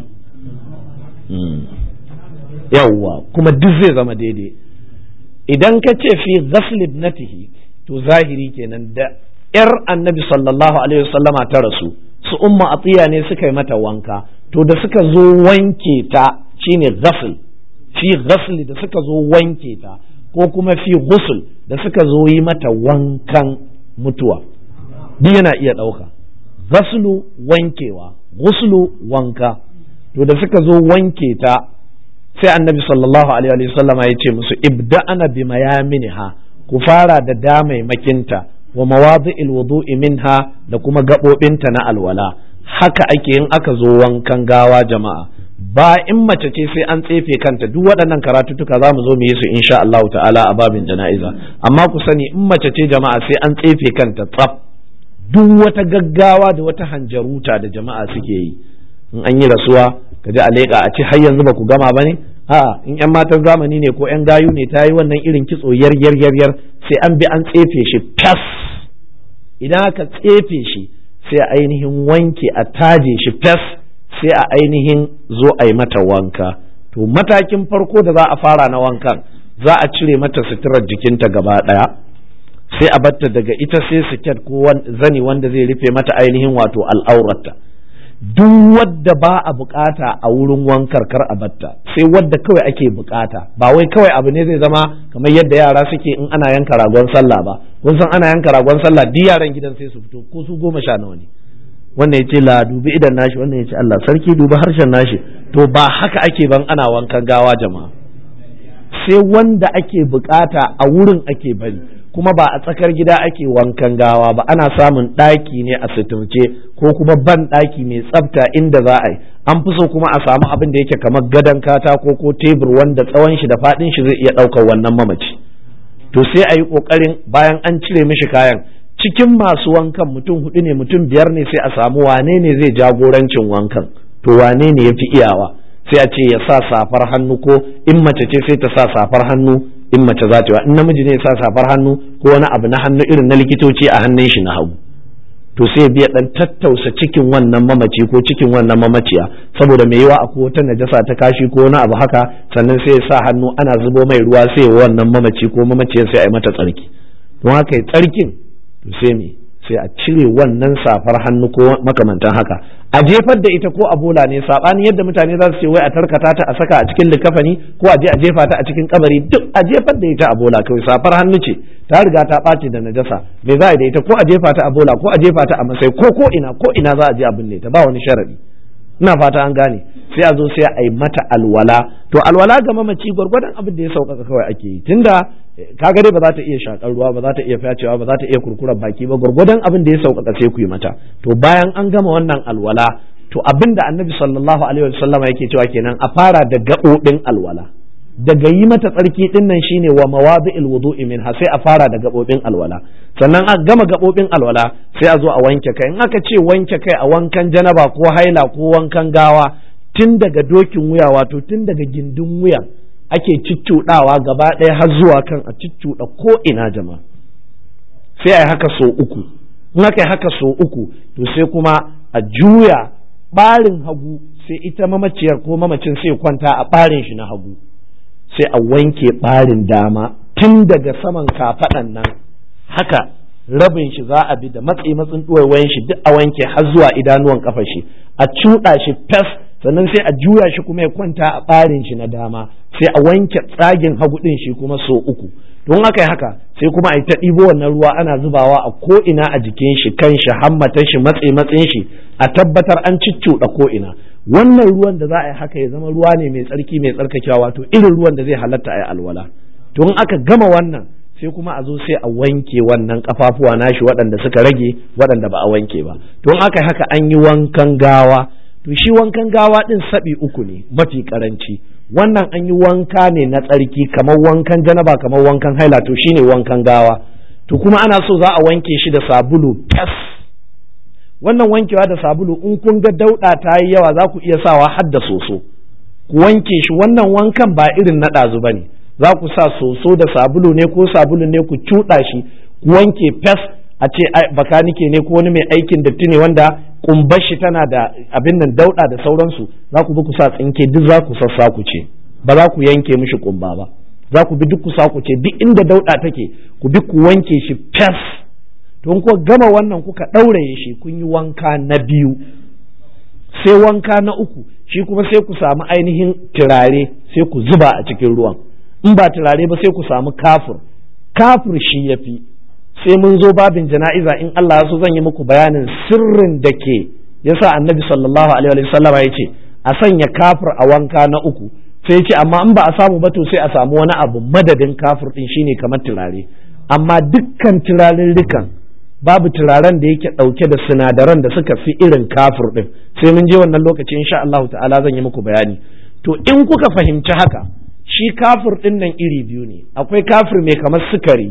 yawwa kuma duk zai zama daidai idan ka ce fi ghasl ibnatihi to zahiri kenan da ‘yar annabi sallallahu Alaihi wasallama ta rasu, su umma atiya ne suka yi mata wanka, to da suka zo wanke ta shine ghasl fi ghasli da suka zo wanke ta, ko kuma fi ghusl da suka zo yi mata wankan mutuwa duk yana iya ɗauka ghaslu wankewa ghuslu wanka to da suka zo wanke ta sai annabi sallallahu alaihi wasallam ya ce musu ibda'ana bi mayaminha ku fara da damaimakinta wa mawadi'il wudu'i minha da kuma gaɓoɓinta na alwala haka ake yin aka zo wankan gawa jama'a ba in mace ce sai an tsefe kanta duk waɗannan karatutuka za mu zo mu yi su insha Allah ta'ala a babin jana'iza amma ku sani in mace ce jama'a sai an tsefe kanta tsaf duk wata gaggawa da wata hanjaruta da jama'a suke yi in an yi rasuwa ka ji a leƙa a ce har yanzu ba ku gama ba ne a in yan matan zamani ne ko yan gayu ne ta yi wannan irin kitso yar yar yar yar sai an bi an tsefe shi fas idan aka tsefe shi sai a ainihin wanke a taje shi fes sai a ainihin zo a yi mata wanka to matakin farko da za a fara na wankan za a cire mata suturar jikinta gaba ɗaya sai a batta daga ita sai siket ko zani wanda zai rufe mata ainihin wato al'aurata duk wadda ba a bukata a wurin wankar kar a batta sai wadda kawai ake bukata ba wai kawai abu ne zai zama kamar yadda yara suke in ana yanka ragon sallah ba kun san ana yanka ragon sallah duk yaran gidan sai su fito ko su goma sha nawa ne wannan ya ce la dubi idan nashi wannan ya ce Allah sarki dubi harshen nashi to ba haka ake ban ana wankan gawa jama'a sai wanda ake bukata a wurin ake bari kuma ba a tsakar gida ake wankan gawa ba ana samun ɗaki ne a suturce ko kuma ban ɗaki mai tsafta inda za a yi an fi so kuma a samu abin da yake kamar gadon katako ko tebur wanda tsawon shi da faɗin shi zai iya ɗaukar wannan mamaci to sai a yi ƙoƙarin bayan an cire mishi kayan cikin masu wankan mutum hudu ne mutum biyar ne sai a samu wane ne zai jagorancin wankan to wane ne ya fi iyawa sai a ce ya sa safar hannu ko in mace ce sai ta sa safar hannu in mace za ta yi in namiji ne ya sa safar hannu ko wani abu na hannu irin na likitoci a hannun shi na hagu to sai biya dan tattausa cikin wannan mamaci ko cikin wannan mamaciya saboda mai yawa akwai wata najasa ta kashi ko wani abu haka sannan sai ya sa hannu ana zubo mai ruwa sai wannan mamaci ko mamaciyar sai a yi mata tsarki don haka tsarkin to sai me sai a cire wannan safar hannu ko makamantan haka a jefar da ita ko a bola ne sabani yadda mutane za su ce wai a tarkata ta a saka a cikin likafani ko a je a jefa ta a cikin kabari duk a jefar da ita a bola kawai safar hannu ce ta riga ta ɓaci da najasa me za a da ita ko a jefa ta a bola ko a jefa ta a masai ko ko ina ko ina za a je a binne ta ba wani sharadi ina fata an gane sai a zo sai a yi mata alwala to alwala ga mamaci gwargwadon abin da ya sauƙaƙa kawai ake yi tunda kaga dai ba za ta iya shakar ruwa ba za ta iya fyacewa ba za ta iya kurkurar baki ba gwargwadon abin da ya sauƙaƙa sai ku yi mata to bayan an gama wannan alwala to abin da annabi sallallahu alaihi wasallam yake cewa kenan a fara da gaɓoɓin alwala daga yi mata tsarki din nan shine wa mawadi'il wudu'i minha sai a fara da gaɓoɓin alwala sannan a gama gaɓoɓin alwala sai a zo a wanke kai in aka ce wanke kai a wankan janaba ko haila ko wankan gawa tun daga dokin wuya wato tun daga gindin wuyan ake ciccuɗawa gaba ɗaya har zuwa kan a ciccuɗa ko ina jama'a sai a yi haka so uku in aka yi haka so uku to sai kuma a juya ɓarin hagu sai ita mamaciyar ko mamacin sai kwanta a ɓarin shi na hagu sai a wanke ɓarin dama tun daga saman kafaɗan nan haka rabin shi za a bi da matsi matsin ɗuwaiwayen shi duk a wanke har zuwa idanuwan kafa shi a cuɗa shi fes sannan sai a juya shi kuma ya kwanta a ɓarin shi na dama sai a wanke tsagin hagu ɗin shi kuma so uku don haka yi haka sai kuma a yi ta ɗibo wannan ruwa ana zubawa a ko ina a jikin shi kan shi hammatan shi matse matsin shi a tabbatar an ciccuɗa ko ina wannan ruwan da za a yi haka ya zama ruwa ne mai tsarki mai tsarkakewa wato irin ruwan da zai halatta a yi alwala to in aka gama wannan sai kuma a zo sai a wanke wannan kafafuwa nashi waɗanda suka rage waɗanda ba a wanke ba to in aka yi haka an yi wankan gawa to shi wankan gawa ɗin saɓi uku ne mafi karanci wannan an yi wanka ne na tsarki kamar wankan janaba kamar wankan haila to shine wankan gawa to kuma ana so za a wanke shi da sabulu fes wannan wankewa da sabulu in kun ga dauɗa ta yi yawa za ku iya sawa har da soso ku wanke shi wannan wankan ba irin na ɗazu ba ne za ku sa soso da sabulu ne ko sabulu ne ku cuɗa shi ku wanke fes a ce bakanike ne ko wani mai aikin datti ne wanda kumbar shi tana da abin nan dauɗa da sauransu za ku bi ku sa tsinke duk za ku sassa ku ce ba za ku yanke mishi kumba ba za ku bi duk ku sa ku ce duk inda dauɗa take ku bi ku wanke shi fes to ku gama wannan kuka ɗauraye shi kun yi wanka na biyu sai wanka na uku shi kuma sai ku samu ainihin turare sai ku zuba a cikin ruwan in ba turare ba sai ku samu kafur kafur shi ya fi sai mun zo babin jana'iza in Allah ya so zan yi muku bayanin sirrin da ke yasa annabi sallallahu alaihi wa sallama ya ce a sanya kafur a wanka na uku sai ce amma in ba a samu ba to sai a samu wani abu madadin kafur din shine kamar turare amma dukkan turarurrukan babu turaren da yake ɗauke da sinadaran da suka fi irin kafur din sai mun je wannan lokaci insha Allah ta'ala zan yi muku bayani to in kuka fahimci haka shi kafur din nan iri biyu ne akwai kafur mai kamar sukari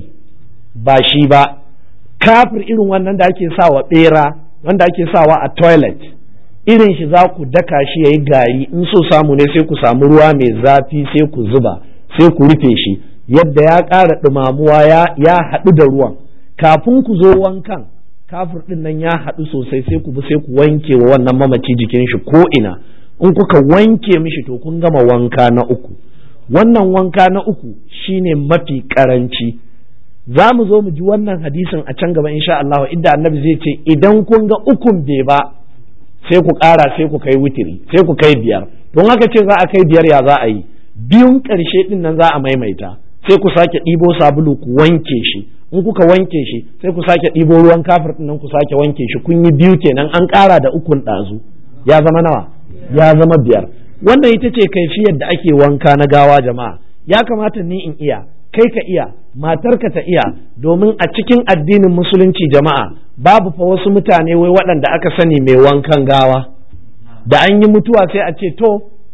ba shi ba kafir irin wannan da ake sawa bera wanda ake sawa a toilet irin shi za ku daka shi ya yi gari in so samu ne sai ku samu ruwa mai zafi sai ku zuba sai ku rufe shi yadda ya ƙara ɗumamuwa ya haɗu da ruwan kafin ku zo wankan kafir ɗin nan ya haɗu sosai sai ku bi sai ku wanke wa wannan mamaci jikin shi ko ina in kuka wanke mishi to kun gama wanka na uku wannan wanka na uku shine mafi ƙaranci za mu zo mu ji wannan hadisin a can gaba insha Allah inda annabi zai ce idan kun ga ukun bai ba sai ku ƙara sai ku kai witiri sai ku kai biyar don haka ce za a kai biyar ya za a yi biyun ƙarshe din nan za a maimaita sai ku sake ɗibo sabulu ku wanke shi in kuka wanke shi sai ku sake ɗibo ruwan kafir din nan ku sake wanke shi kun yi biyu kenan an ƙara da ukun ɗazu ya zama nawa ya zama biyar wannan ita ce kaifiyar da ake wanka na gawa jama'a ya kamata ni in iya kai ka iya matarka ta iya domin a cikin addinin musulunci jama'a babu fa wasu mutane wai waɗanda aka sani mai wankan gawa da an yi mutuwa sai a ce to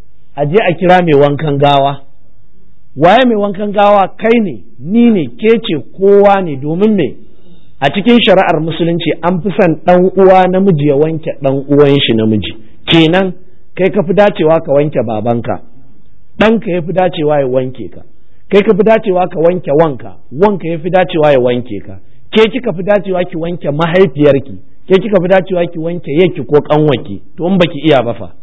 a je a kira mai wankan gawa waye mai wankan gawa kai ne ni ne ke ce kowa ne domin me a cikin shari'ar musulunci an fi son ɗan uwa namiji ya wanke ɗan uwan shi namiji kenan kai ka fi dacewa ka wanke babanka ɗanka ya fi dacewa ya wanke ka kai ka fi dacewa ka wanke wanka wanka ya fi dacewa ya wanke ka ke kika fi dacewa ki wanke mahaifiyarki ke kika fi dacewa ki wanke yaki ko kanwaki to in baki iya ba fa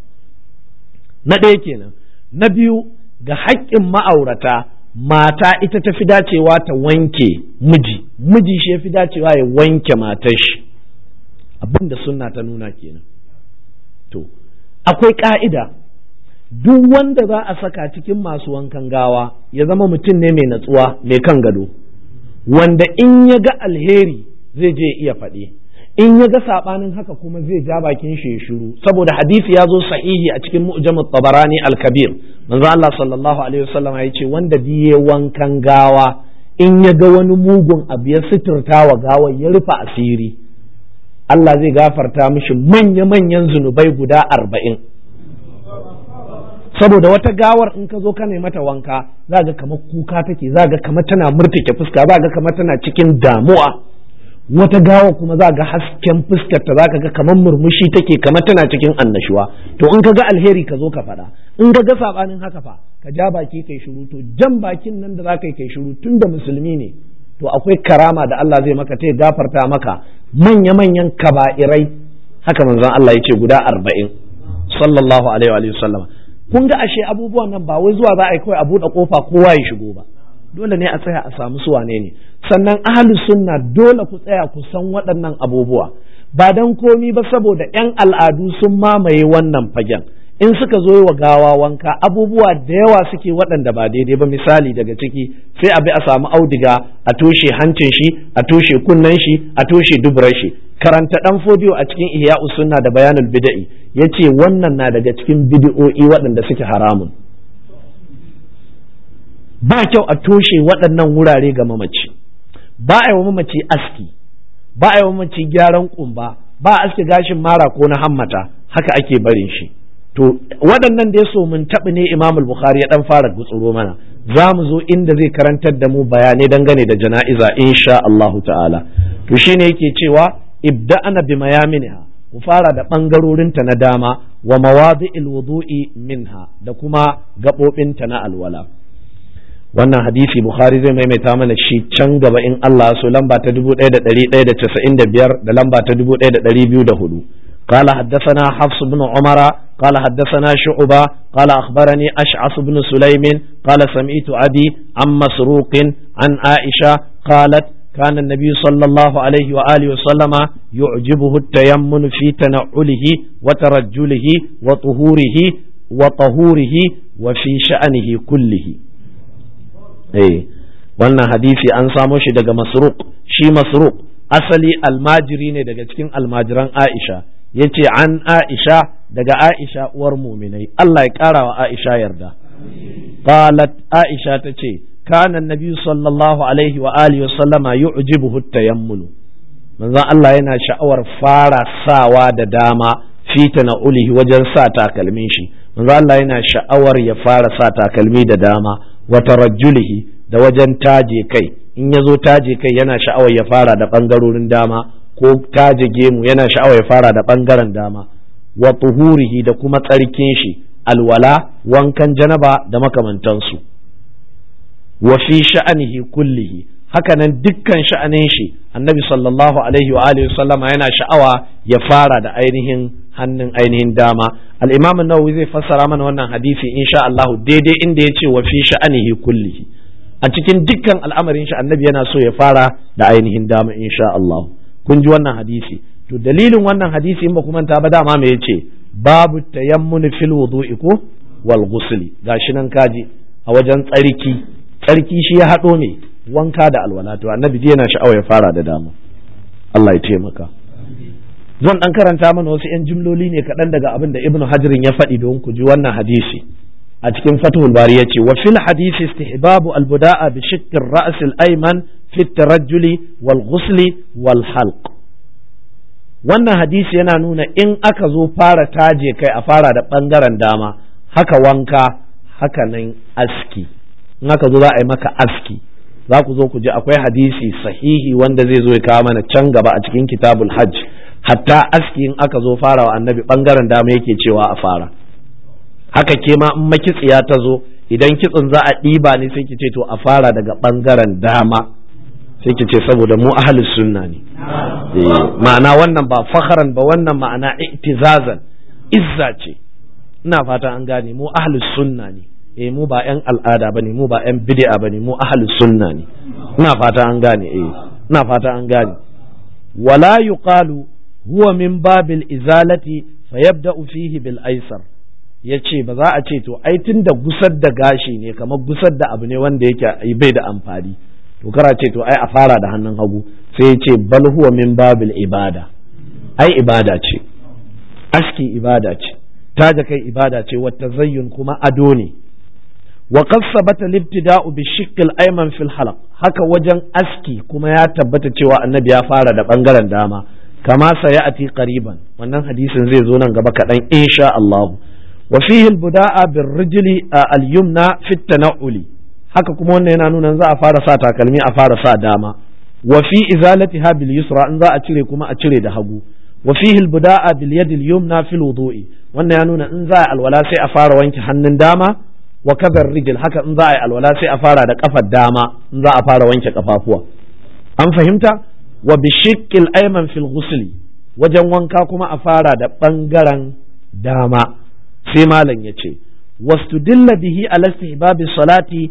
na ɗaya kenan na biyu ga haƙƙin ma'aurata mata ita ta fi dacewa ta wanke miji miji shi ya fi dacewa ya wanke matar shi abin da sunna ta nuna kenan to akwai ƙa'ida duk wanda za a saka cikin masu wankan gawa ya zama mutum ne mai natsuwa mai kan gado wanda in ya ga alheri zai je iya faɗi in ya ga saɓanin haka kuma zai ja bakin shi ya shiru saboda hadisi ya zo sahihi a cikin mu'jamut tabarani al-kabir manzo Allah sallallahu alaihi wasallam ya ce wanda biye wankan gawa in ya ga wani mugun abu ya suturta wa gawa ya rufe asiri Allah zai gafarta mishi manya-manyan zunubai guda arba'in saboda wata gawar in ka zo ka mata wanka za ga kamar kuka take za ga kamar tana murtake fuska za ga kamar tana cikin damuwa wata gawa kuma za ga hasken fuskar ta za ka ga kamar murmushi take kamar tana cikin annashuwa to in ka ga alheri ka zo ka faɗa in ka ga sabanin haka fa ka ja baki kai shiru to jan bakin nan da za ka yi kai shiru tun da musulmi ne to akwai karama da Allah zai maka ta gafarta maka manya-manyan kaba'irai haka manzon Allah ya ce guda arba'in sallallahu alaihi wa sallam kun ga ashe abubuwan nan ba wai zuwa za a yi kawai a buɗe kofa kowa ya shigo ba dole ne a tsaya a samu su wane ne sannan ahli sunna dole ku tsaya ku san waɗannan abubuwa ba dan komi ba saboda yan al'adu sun mamaye wannan fagen in suka zo wa gawa wanka abubuwa da yawa suke waɗanda ba daidai ba misali daga ciki sai a bi a samu audiga a toshe hancin shi a toshe kunnen shi a toshe dubrar shi karanta dan fodiyo a cikin ihya sunna da bayanul bid'i yace wannan na daga cikin bid'o'i waɗanda suke haramun ba kyau a toshe waɗannan wurare ga mamaci ba a yi wa mamaci aski ba a yi wa mamaci gyaran kumba ba a aske gashin mara ko na hammata haka ake barin shi to waɗannan da ya so mun taɓa ne imamul bukhari ya ɗan fara gutsuro mana za mu zo inda zai karantar da mu bayanai dangane da jana'iza insha Allahu ta'ala to shine yake cewa ibda'ana bi mayaminha ku fara da ɓangarorinta na dama wa mawadi'il wudu'i minha da kuma gaɓoɓinta na alwala wannan hadisi bukhari zai maimaita mana shi can gaba in Allah so lamba ta 1195 da lamba ta 1204 قال حدثنا حفص بن عمر قال حدثنا شعبة قال أخبرني أشعث بن سليم قال سمعت أبي عن مسروق عن عائشة قالت كان النبي صلى الله عليه وآله وسلم يعجبه التيمن في تنعله وترجله وطهوره وطهوره وفي شأنه كله eh wannan hadisi an samo shi daga masruq shi masruq asali almajiri ne daga cikin almajiran Aisha yace an Aisha daga Aisha uwar muminai Allah ya kara wa Aisha yarda qalat Aisha tace kana annabi sallallahu alaihi wa alihi wa sallama yu'jibuhu tayammulu manzon Allah yana sha'awar fara sawa da dama fita na ulihi wajen sa takalmin shi manzon Allah yana sha'awar ya fara sa takalmi da dama wa tarajjulihi da wajen taje kai in ya zo taje kai yana sha'awar ya fara da ɓangarorin dama ko taje gemu yana sha'awar ya fara da ɓangaren dama wa tuhurihi da kuma tsarkin shi alwala wankan janaba da makamantansu wa fi sha'anihi kullihi hakanan dukkan sha'anin shi annabi sallallahu alaihi wa alihi sallama yana sha'awa ya fara da ainihin hannun ainihin dama al-imam an-nawawi zai fassara mana wannan hadisi insha Allah daidai inda ya ce wa fi sha'anihi kullihi a cikin dukkan al'amarin shi annabi yana so ya fara da ainihin dama insha Allah kun ji wannan hadisi to dalilin wannan hadisi in ba ku manta ba dama me yace babu tayammun fil wudu'i ko wal ghusli gashi nan kaji a wajen tsarki tsarki shi ya hado ne wanka da alwala to annabi yana sha'awa ya fara da dama Allah ya taimaka zan dan karanta mana wasu yan jimloli ne kaɗan daga abin da ibnu hajirin ya faɗi don ku ji wannan hadisi a cikin fathul bari yace wa fil hadisi istihbabu albuda'a bi shiqqi ar-ra's al-ayman fi at-tarajjuli wal ghusli wal halq wannan hadisi yana nuna in aka zo fara taje kai a fara da bangaren dama haka wanka haka nan aski in aka zo za a yi maka aski za ku zo ku ji akwai hadisi sahihi wanda zai zo ya kawo mana can gaba a cikin kitabul hajj hatta aski in aka zo farawa annabi bangaren dama yake cewa a fara haka ke ma in makitsiya ta zo idan kitsin za a ɗiba ne sai ki ce to a fara daga ɓangaren dama sai ki ce saboda mu ahlus sunna ne ma'ana wannan ba fakharan ba wannan ma'ana i'tizazan izza ce ina fata an gane mu ahlus sunna ne eh mu ba yan al'ada bane mu ba yan bid'a bane mu ahlus sunna ne ina fata an gane eh ina fata an gane wala yuqalu huwa min babil izalati fayabda'u fihi bil aysar ya ce ba za a ce to ai tun da gusar da gashi ne kamar gusar da abu ne wanda yake bai da amfani to kara ce to ai a fara da hannun hagu sai ya ce bal huwa min babil ibada ai ibada ce aski ibada ce taja kai ibada ce wata zayyun kuma ado ne wa qad sabata libtida'u bi shiqqil ayman fil halaq haka wajen aski kuma ya tabbata cewa annabi ya fara da bangaren dama kama sayati qariban wannan hadisin zai zo nan gaba kaɗan insha Allah وفيه البداء بالرجل اليمنى في التنعل haka kuma wannan yana nuna za a fara sa takalmi a fara sa dama wa fi izalatiha bil yusra in za a cire kuma a cire da hagu wa fihi al buda'a bil yad al yumna fil wudu'i wannan ya nuna in za a alwala sai a fara wanke hannun dama wa kadar rijil haka in za a yi alwala sai a fara da kafar dama in za a fara wanke kafafuwa an fahimta wa bi shiqqil ayman fil ghusli wajen wanka kuma a fara da bangaren dama sai malam ya ce wastudilla bihi ala istihbabi salati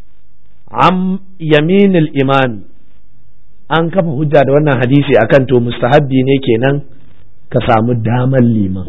am yaminil imami an kafa hujja da wannan hadisi akan to mustahabbi ne kenan ka samu damar liman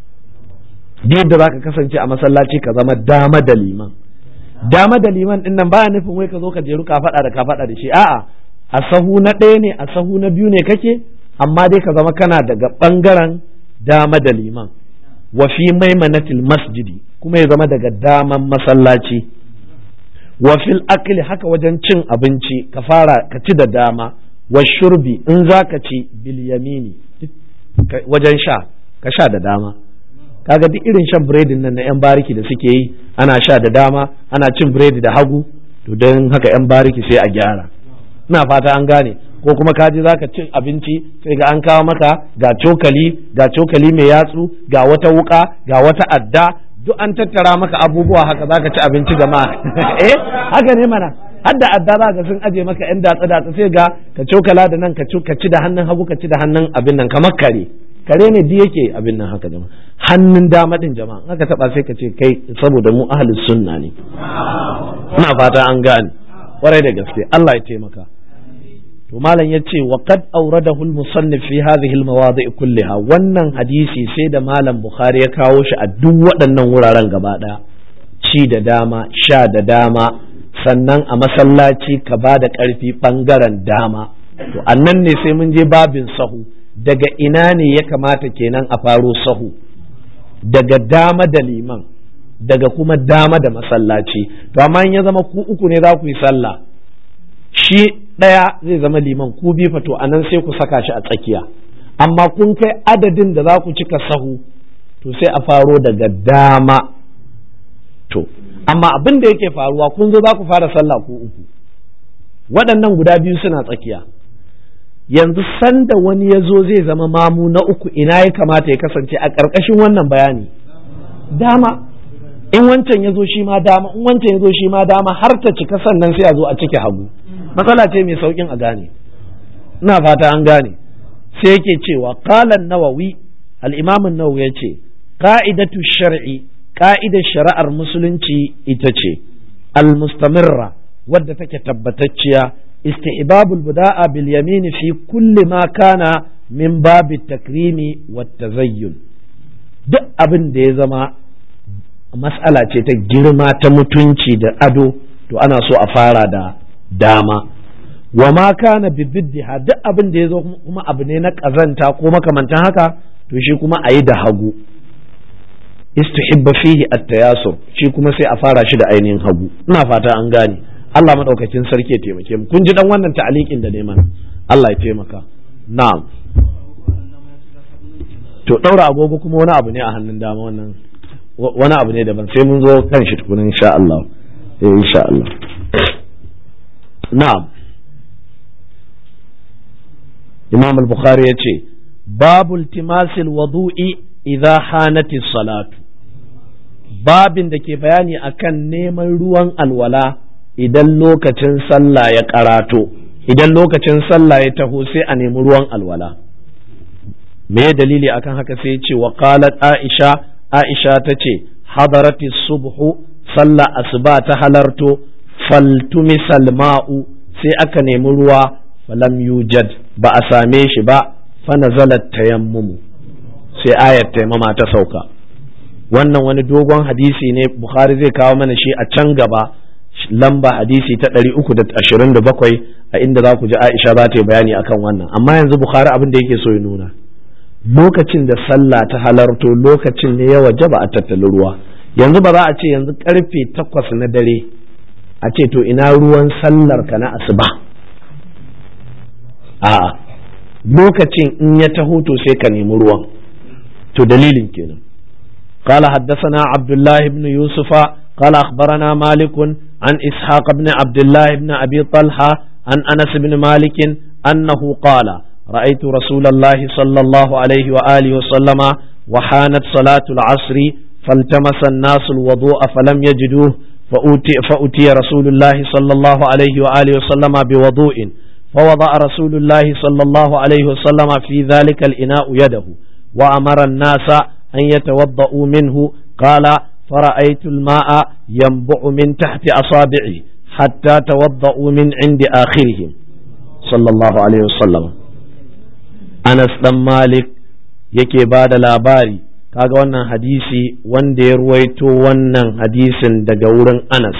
yadda za ka kasance a masallaci ka zama dama da liman dama da liman din nan baya nufin wai ka zo ka jeru ka faɗa da ka faɗa da shi a'a a sahu na ɗaya ne a sahu na biyu ne kake amma dai ka zama kana daga ɓangaren dama da liman wa fi maimanatil masjidi kuma ya zama daga daman masallaci wa fil akli haka wajen cin abinci ka fara ka ci da dama wa shurbi in za ka ci bil yamini wajen sha ka sha da dama kaga duk irin shan biredin nan na yan bariki da suke yi ana sha da dama ana cin biredi da hagu to don haka yan bariki sai a gyara ina fata an gane ko kuma kaji za ka cin abinci sai ga an kawo maka ga cokali ga cokali mai yatsu ga wata wuka ga wata adda duk an tattara maka abubuwa haka za ka ci abinci jama'a eh haka ne mana har da adda za ka sun aje maka yan datsa datsa sai ga ka cokala da nan ka ci da hannun hagu ka ci da hannun abin nan kamar kare kare ne di yake abin nan haka jama'a hannun dama din jama'a haka taba sai ka ce kai saboda mu ahlus sunna ne ina fata an gane kwarai da gaske Allah ya taimaka to malam ya ce wa qad awradahu al-musannif fi hadhihi al-mawadi' kulliha wannan hadisi sai da malam bukhari ya kawo shi a duk waɗannan wuraren gaba ɗaya ci da dama sha da dama sannan a masallaci ka ba da ƙarfi ɓangaren dama to annan ne sai mun je babin sahu daga ina ne ya kamata kenan a faro sahu daga dama da liman daga kuma dama da masallaci to amma in ya zama ku uku ne za ku yi sallah shi ɗaya zai zama liman ku bi fato a nan sai ku saka shi a tsakiya amma kun kai adadin da za ku cika sahu to sai a faro daga dama to amma abin da yake faruwa kun zo za ku fara sallah ku uku waɗannan guda biyu suna tsakiya yanzu sanda wani ya zo zai zama mamu na uku ina ya kamata ya kasance a ƙarƙashin wannan bayani dama in wancan ya zo shi ma dama in wancan ya zo shi ma dama har ta cika sannan sai a zo a cike hagu matsala ce mai saukin a gane ina fata an gane sai yake cewa qalan nawawi al-imam an-nawawi yace qa'idatu shar'i ka'idar shari'ar musulunci ita ce al-mustamirra wadda take tabbatacciya istihbabul buda'a bil yamin fi kulli ma kana min babi takrimi wat tazayyun duk abin da ya zama mas'ala ce ta girma ta mutunci da ado to ana so a fara da dama wa ma kana bibiddiha duk abin da ya zo kuma abu ne na ƙazanta ko makamantan haka to shi kuma a yi da hagu istihibba fihi at-tayasur shi kuma sai a fara shi da ainihin hagu ina fata an gane Allah madaukakin sarki ya taimake mu kun ji dan wannan ta'alikin da neman Allah ya taimaka na'am to daura agogo kuma wani abu ne a hannun dama wannan wani abu ne daban sai mun zo kan shi tukunin insha Allah eh insha Allah na'am Imam al-Bukhari yace babu iltimasil wudu'i idza hanati salatu babin da ke bayani akan neman ruwan alwala idan lokacin sallah ya karato idan lokacin sallah ya taho sai a nemi ruwan alwala me dalili akan haka sai ce wa qalat aisha aisha tace hadarati subhu sallah asuba ta halarto faltumisal ma'u sai aka nemi ruwa falam yujad ba a same shi ba fa nazalat tayammumu sai ayat taimama ta sauka wannan wani dogon hadisi ne bukhari zai kawo mana shi a can gaba lamba hadisi ta 327 a inda za ku ji aisha za ta yi bayani akan wannan amma yanzu bukhari abin da yake so ya nuna lokacin da sallah ta halarto lokacin ne ya wajaba a tattali ruwa yanzu ba za a ce yanzu karfe takwas na dare a ce to ina ruwan sallar ka na asuba a'a lokacin in ya taho to sai ka nemi ruwan to dalilin kenan قال حدثنا عبد الله بن يوسف قال أخبرنا مالك عن إسحاق بن عبد الله بن أبي طلحة عن أنس بن مالك أنه قال رأيت رسول الله صلى الله عليه وآله وسلم وحانت صلاة العصر فالتمس الناس الوضوء فلم يجدوه فأتي, فأتي رسول الله صلى الله عليه وآله وسلم بوضوء فوضع رسول الله صلى الله عليه وسلم في ذلك الإناء يده وأمر الناس أن يتوضأوا منه قال فرأيت الماء ينبع من تحت أصابعه حتى توضأوا من عند آخرهم صلى الله عليه وسلم أنس بن مالك yake ba da labari kaga wannan hadisi wanda ya ruwaito wannan hadisin daga wurin Anas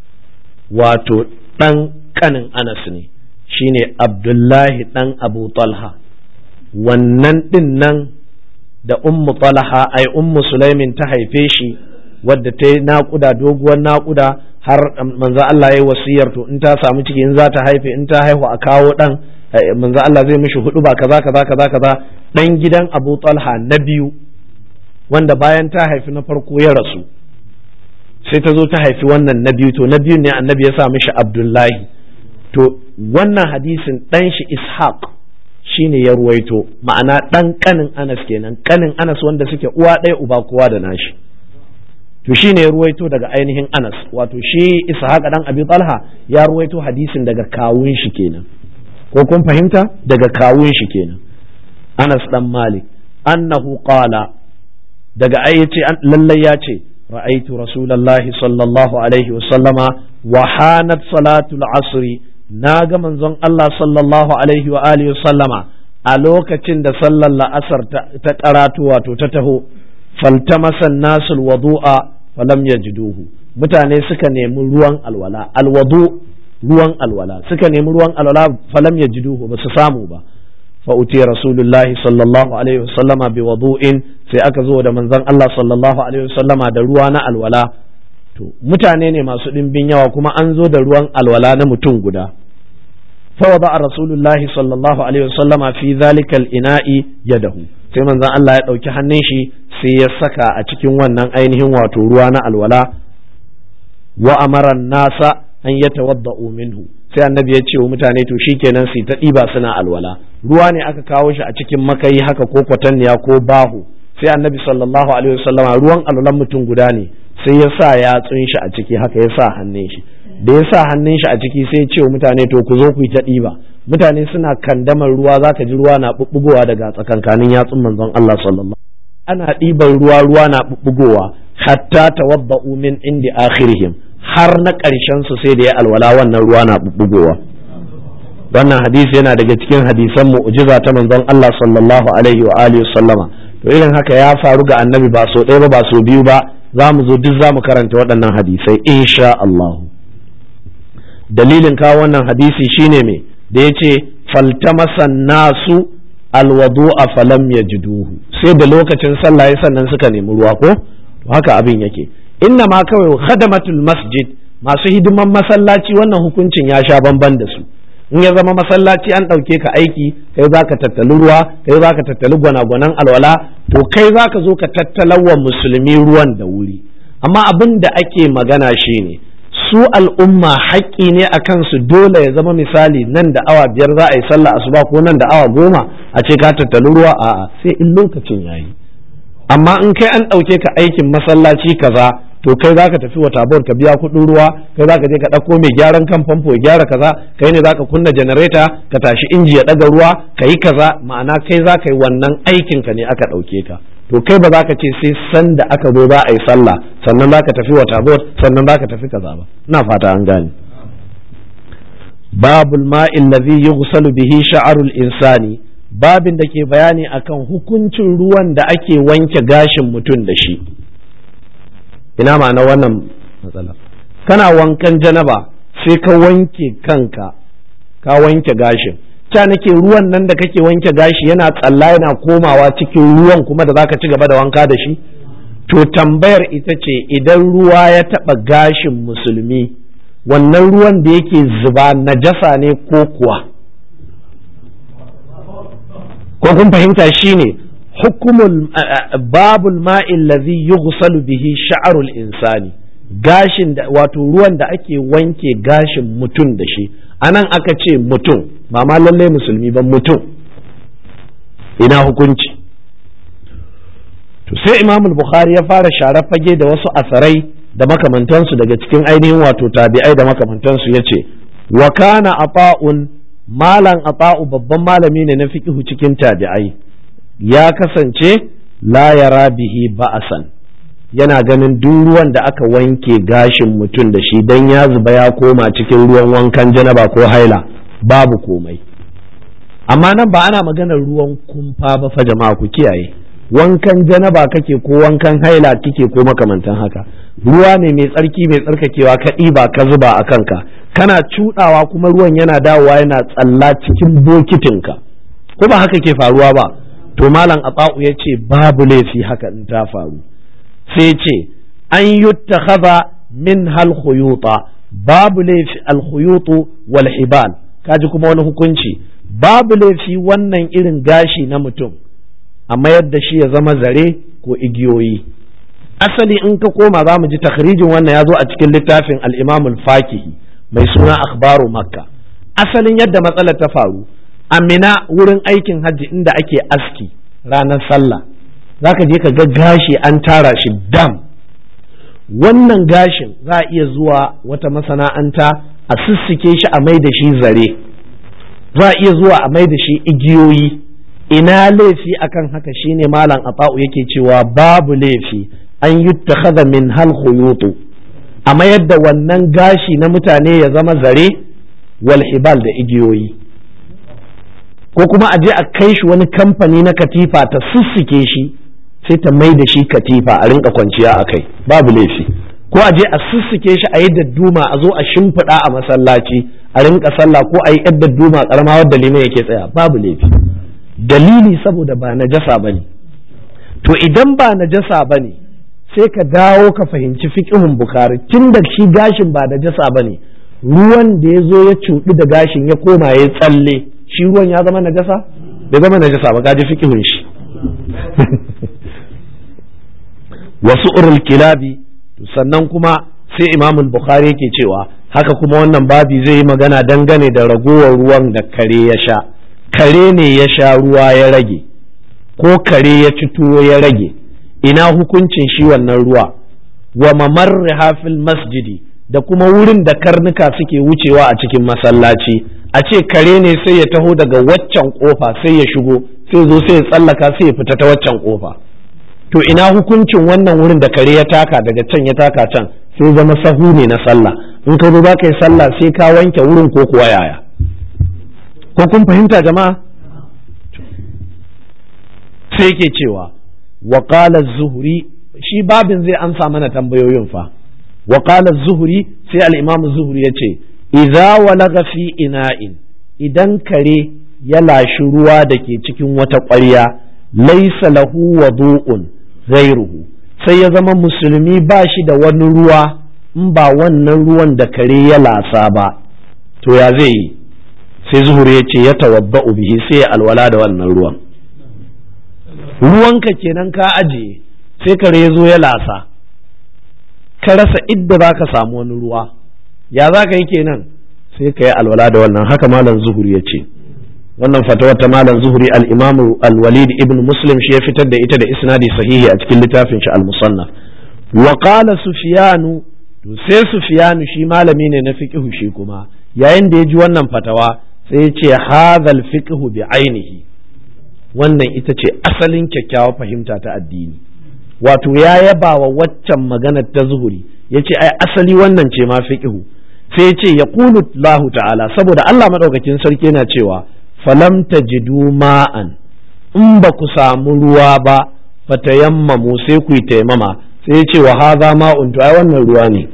wato ɗan ƙanin Anas ne shine Abdullahi ɗan Abu Talha wannan ɗin nan da ummu Talha ai ummu Sulaimin ta haife shi wadda ta yi naƙuda doguwar naƙuda har manzo Allah ya yi wasiyar to in ta samu ciki in za ta haife in ta haihu a kawo ɗan manzo Allah zai mishi hudu ba kaza kaza kaza kaza ɗan gidan Abu Talha na biyu wanda bayan ta haifi na farko ya rasu sai ta zo ta haifi wannan na biyu to na biyu ne annabi ya sa mishi Abdullahi to wannan hadisin ɗan shi Ishaq shine ya ruwaito ma'ana ɗan ƙanin Anas kenan ƙanin Anas wanda suke uwa ɗaya uba kowa da nashi to shine ya ruwaito daga ainihin Anas wato shi Ishaq dan Abi Talha ya ruwaito hadisin daga kawun shi kenan ko kun fahimta daga kawun shi kenan Anas dan Malik annahu qala daga ai yace lallai ya ce ra'aitu rasulullahi sallallahu alaihi wa sallama wa hanat salatul asri na ga manzon Allah sallallahu alaihi wa alihi wa sallama a lokacin da sallar la'asar ta karatu wato ta taho faltamasa nasul wadu'a falam yajiduhu mutane suka nemi ruwan alwala alwadu ruwan alwala suka nemi ruwan alwala falam yajiduhu ba su samu ba fa uti rasulullahi sallallahu alaihi wasallama bi wudu'in sai aka zo da manzon Allah sallallahu alaihi wasallama da ruwa na alwala to mutane ne masu ɗimbin yawa kuma an zo da ruwan alwala na mutum guda فوضع رسول الله صلى الله عليه وسلم في ذلك الإناء يده sai manzon Allah ya ɗauki hannun shi sai ya saka a cikin wannan ainihin wato ruwa na alwala wa amara nasa an ya tawadda'u minhu sai annabi ya ce wa mutane to shikenan su ta ɗiba suna alwala ruwa ne aka kawo shi a cikin makayi haka ko kwatanniya ko bahu sai annabi sallallahu alaihi wasallama ruwan alwalan mutum guda ne sai ya sa yatsun shi a ciki haka ya sa hannun shi da ya sa hannun shi a ciki sai ya ce wa mutane to ku zo ku yi ta ɗiba mutane suna kandamar ruwa za ka ji ruwa na ɓuɓɓugowa daga tsakankanin yatsun manzon Allah sallallahu ana ɗiban ruwa ruwa na ɓuɓɓugowa hatta tawadda'u min indi akhirihim har na ƙarshen su sai da ya alwala wannan ruwa na ɓuɓɓugowa wannan hadisi yana daga cikin hadisan mu'jiza ta manzon Allah sallallahu alaihi wa alihi sallama to irin haka ya faru ga annabi ba so ɗaya ba ba so biyu ba za mu zo duk za mu karanta waɗannan hadisai insha Allah dalilin kawo wannan hadisi shine me da ya ce faltamasan nasu alwadu a falam ya jiduhu sai da lokacin sallah ya sannan suka nemi ruwa ko haka abin yake inna ma kawai khadamatul masjid masu hidiman masallaci wannan hukuncin ya sha bamban da su in ya zama masallaci an ɗauke ka aiki kai za ka tattali ruwa kai za ka tattali gwanagwanan alwala to kai za ka zo ka tattalawa musulmi ruwan da wuri amma abin da ake magana shine su al'umma haƙƙi ne a kansu dole ya zama misali nan da awa biyar za a yi sallah asuba ko nan da awa goma a ce ka tattali ruwa a'a sai in lokacin yayi amma in kai an ɗauke ka aikin masallaci kaza to kai za ka tafi wa tabor ka biya kuɗin ruwa kai za ka je ka ɗauko mai gyaran kan famfo ya gyara kaza kai ne za ka kunna janareta ka tashi inji ya ɗaga ruwa ka yi kaza ma'ana kai za ka yi wannan aikin ka ne aka ɗauke ka to kai ba za ka ce sai san da aka zo za a yi sallah sannan za ka tafi wa tabor sannan za ka tafi kaza ba ina fata an gane babul ma'il ladhi yughsalu bihi sha'arul insani babin da ke bayani akan hukuncin ruwan da ake wanke gashin mutum da shi ina ma'ana wannan matsala kana wankan janaba sai ka wanke kanka ka wanke gashin ta nake ruwan nan da kake wanke gashi yana tsalla yana komawa cikin ruwan kuma da zaka ci gaba da wanka da shi to tambayar ita ce idan ruwa ya taba gashin musulmi wannan ruwan da yake zuba najasa ne ko kuwa ko kun fahimta shine hukumul babul ma'il ladhi yughsalu bihi sha'rul insani gashin da wato ruwan da ake wanke gashin mutum da shi anan aka ce mutum ba ma lallai musulmi ba mutum ina hukunci to sai imam bukhari ya fara share fage da wasu asarai da makamantansu daga cikin ainihin wato tabi'ai da makamantansu ya ce wa kana ata'un malan ata'u babban malami ne na fiqhu cikin tabi'ai ya kasance la yara bihi ba'asan yana ganin duk ruwan da aka wanke gashin mutum da shi dan ya zuba ya koma cikin ruwan wankan janaba ko haila babu komai amma nan ba ana maganar ruwan kumfa ba fa jama'a ku kiyaye wankan janaba kake ko wankan haila kike ko makamantan haka ruwa ne mai tsarki mai tsarkakewa ka ɗiba ka zuba a kanka kana cuɗawa kuma ruwan yana dawowa yana tsalla cikin bokitinka ko ba haka ke faruwa ba to malam atsa'u ya ce babu laifi haka in ta faru sai ce an yuttakhadha min hal khuyuta babu laifi al khuyutu wal hibal kaji kuma wani hukunci babu laifi wannan irin gashi na mutum a mayar da shi ya zama zare ko igiyoyi asali in ka koma za mu ji takhrijin wannan ya zo a cikin littafin al-imam al-fakihi mai suna akhbaru makka asalin yadda matsalar ta faru amina wurin aikin hajji inda ake aski ranar sallah zaka je ka ga gashi an tara shi dam wannan gashin za a iya zuwa wata masana'anta a sissike shi a mai da shi zare za a iya zuwa a mai da shi igiyoyi ina laifi akan haka shine malam ata'u yake cewa babu laifi an yuttakhadha min hal khuyutu a mayar da wannan gashi na mutane ya zama zare wal hibal da igiyoyi ko kuma a je a kai shi wani kamfani na katifa ta sussuke shi sai ta mai da shi katifa a rinka kwanciya a kai babu laifi ko a je a sussuke shi a yi dadduma a zo a shimfiɗa a masallaci a rinka sallah ko a yi yar dadduma karama wadda liman yake tsaya babu laifi dalili saboda ba najasa bane to idan ba najasa bane sai ka dawo ka fahimci fiqhun bukari tun da shi gashin ba najasa bane ruwan da ya zo ya cuɗu da gashin ya koma ya tsalle shi ruwan ya zama najasa bai zama najasa ba kaji fiqhun shi wasu urul kilabi sannan kuma sai imam bukhari yake cewa haka kuma wannan babi zai yi magana dangane da ragowar ruwan da kare ya sha kare ne ya sha ruwa ya rage ko kare ya ci tuwo ya rage ina hukuncin shi wannan ruwa wa mamarriha fil masjidi da kuma wurin da karnuka suke wucewa a cikin masallaci a ce kare ne sai ya taho daga waccan kofa sai ya shigo sai zo sai ya tsallaka sai ya fita ta waccan kofa to ina hukuncin wannan wurin da kare ya taka daga can ya taka can sai zama sahu ne na sallah in ka zo za ka yi sallah sai ka wanke wurin ko kuwa yaya ko kun fahimta jama'a sai ke cewa wa zuhri shi babin zai amsa mana tambayoyin fa wa zuhri sai al-imam zuhri yace idza walaga fi ina'in idan kare ya lashi ruwa da ke cikin wata ƙwarya laisa lahu wudu'un ghairuhu sai ya zama musulmi ba shi da wani ruwa in ba wannan ruwan da kare ya lasa ba to ya zai yi sai zuhur ya ce ya tawabba'u bihi sai ya alwala da wannan ruwan ruwanka kenan ka ajiye sai kare ya zo ya lasa ka rasa idda za ka samu wani ruwa ya za ka yi kenan sai ka yi alwala da wannan haka malam zuhur ya ce wannan fatawar ta malam zuhuri al-imam al-walid ibn muslim shi ya fitar da ita da isnadi sahihi a cikin littafin shi al-musannaf wa qala sufyanu to sai sufyanu shi malami ne na fiqhu shi kuma yayin da ya ji wannan fatawa sai ya ce hadhal fiqhu bi ainihi wannan ita ce asalin kyakkyawar fahimta ta addini wato ya yaba wa waccan maganar ta zuhuri ya ce ai asali wannan ce ma fiqhu sai ya ce ya Allah ta'ala saboda Allah madaukakin sarki yana cewa falam tajidu ma'an in ba ku samu ruwa ba fatayammamu sai ku yi taimama sai ya ce wa haza ma'un to ai wannan ruwa ne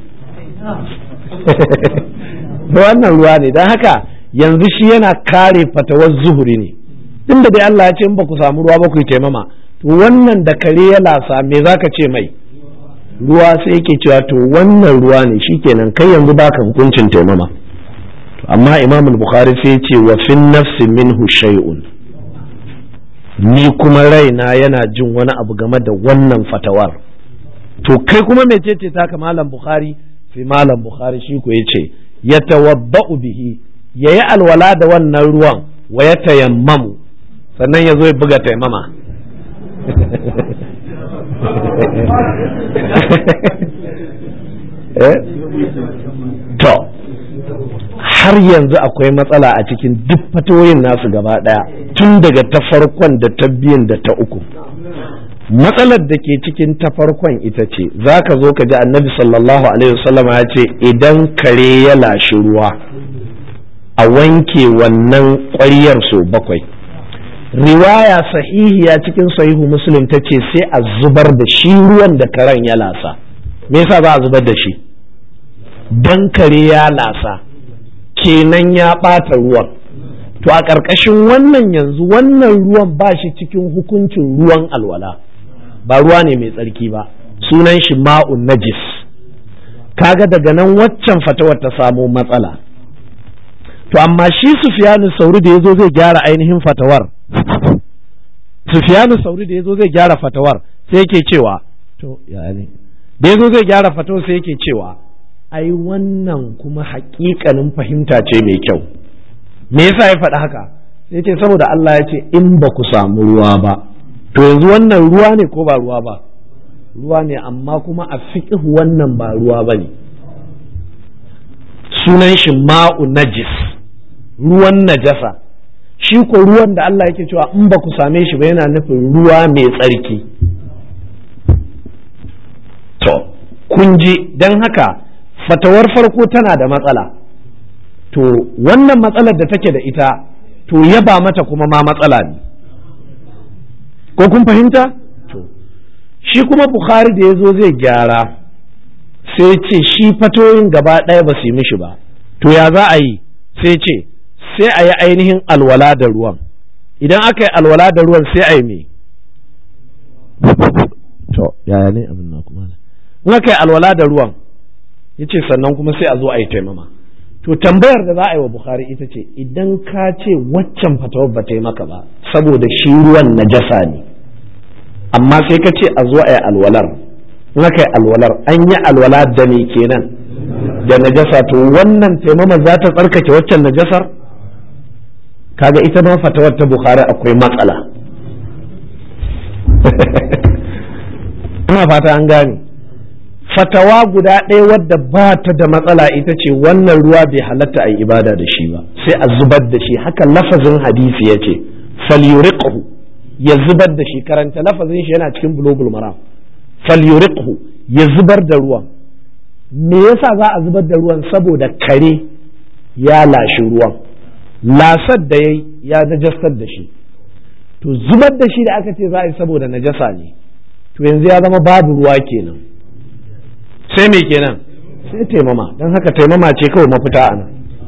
wannan ruwa ne don haka yanzu shi yana kare fatawar zuhuri ne inda dai Allah ya ce in ba ku samu ruwa ba ku yi taimama to wannan da kare ya lasa me zaka ce mai ruwa sai yake cewa to wannan ruwa ne shikenan kai yanzu baka hukuncin taimama amma imam bukhari sai ce wa fin nafsi minhu shay'un ni kuma raina yana jin wani abu game da wannan fatawar to kai kuma mecece ta ka malam bukhari sai malam bukhari shi ko yace yatawabba'u bihi yayi alwala da wannan ruwan wa ya tayammamu sannan ya zo ya buga taimama to har yanzu akwai matsala a cikin duk fatoyin nasu gaba ɗaya tun daga ta farkon da ta biyun da ta uku matsalar da ke cikin ta farkon ita ce za ka zo ka ji annabi sallallahu alaihi wasallam ya ce idan kare ya lashi ruwa a wanke wannan ƙwaryar so bakwai riwaya sahihiya cikin sahihu muslim ta ce sai a zubar da shi ruwan da karen ya lasa me yasa za a zubar da shi dan kare ya lasa kenan ya ɓata ruwan to a ƙarƙashin wannan yanzu wannan ruwan ba shi cikin hukuncin ruwan alwala ba ruwa ne mai tsarki ba sunan shi ma'un najis kaga daga nan waccan fatawar ta samo matsala to amma shi sufiyanu sauri da ya zo zai gyara ainihin fatawar sufiyanu sauri da ya zo zai gyara fatawar sai yake cewa to ya ne da ya zo zai gyara fatawar sai yake cewa ai wannan kuma haƙiƙanin fahimta ce mai kyau me yasa ya faɗi haka sai ce saboda Allah ya ce in ba ku samu ruwa ba to yanzu wannan ruwa ne ko ba ruwa ba ruwa ne amma kuma a fiqh wannan ba ruwa ba ne sunan shi ma'u najis ruwan najasa shi ko ruwan da Allah yake cewa in ba ku same shi ba yana nufin ruwa mai tsarki to kun ji don haka fatawar farko tana da matsala to wannan matsalar da take da ita to yaba mata kuma ma matsala ne ko kun fahimta to shi kuma bukhari da ya zo zai gyara sai ce shi fatoyin gaba ɗaya ba su yi mishi ba to ya za a yi sai ce sai a yi ainihin alwala da ruwan idan aka yi alwala da ruwan sai a yi me to yaya ne abin na kuma in aka yi alwala da ruwan ya ce sannan kuma sai a zo a yi taimama to tambayar da za a yi wa bukhari ita ce idan ka ce waccan fatawar ba ta yi maka ba saboda shi ruwan najasa ne amma sai ka ce a zo a yi alwalar in aka yi alwalar an yi alwala da me kenan da najasa to wannan taimama za ta tsarkake waccan najasar kaga ita ma fatawar ta bukhari akwai matsala ina fata an gane fatawa guda ɗaya wadda ba ta da matsala ita ce wannan ruwa bai halatta a yi ibada da shi ba sai a zubar da shi haka lafazin hadisi ya ce falyuriqhu ya zubar da shi karanta lafazin shi yana cikin bulogul maram falyuriqhu ya zubar da ruwan me yasa za a zubar da ruwan saboda kare ya lashi ruwan lasar da yayi ya najasar da shi to zubar da shi da aka ce za a yi saboda najasa ne to yanzu ya zama babu ruwa kenan sai me kenan sai taimama don haka taimama ce kawai mafita a nan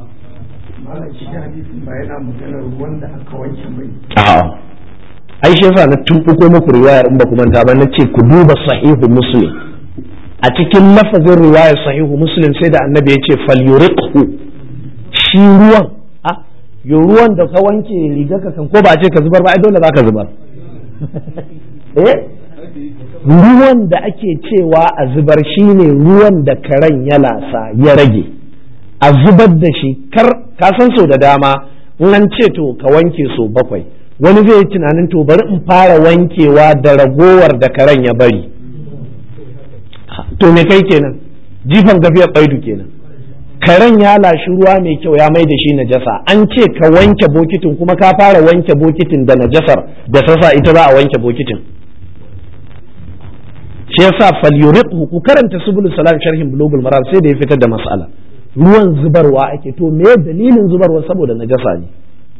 a'a ai shi yasa na tumbuko muku riwayar in ba ku manta ba na ce ku duba sahihu muslim a cikin lafazin riwayar sahihu muslim sai da annabi ya ce falyuriqhu shi ruwan a yo ruwan da ka wanke riga ka kan ko ba a ce ka zubar ba ai dole za ka zubar eh ruwan da ake cewa a zubar shine ruwan da karen ya lasa ya rage a zubar da shi kar ka san so da dama in an ce to ka wanke so bakwai wani zai yi tunanin to bari in fara wankewa da ragowar da karen ya bari to me kai kenan jifan gafiyar baidu kenan karen ya lashi ruwa mai kyau ya mai da shi najasa an ce ka wanke bokitin kuma ka fara wanke bokitin da najasar da sasa ita za a wanke bokitin shi yasa falyuriqhu ku karanta subul salam sharhin bulugul maram sai da ya fitar da mas'ala ruwan zubarwa ake to me dalilin zubarwa saboda najasa ne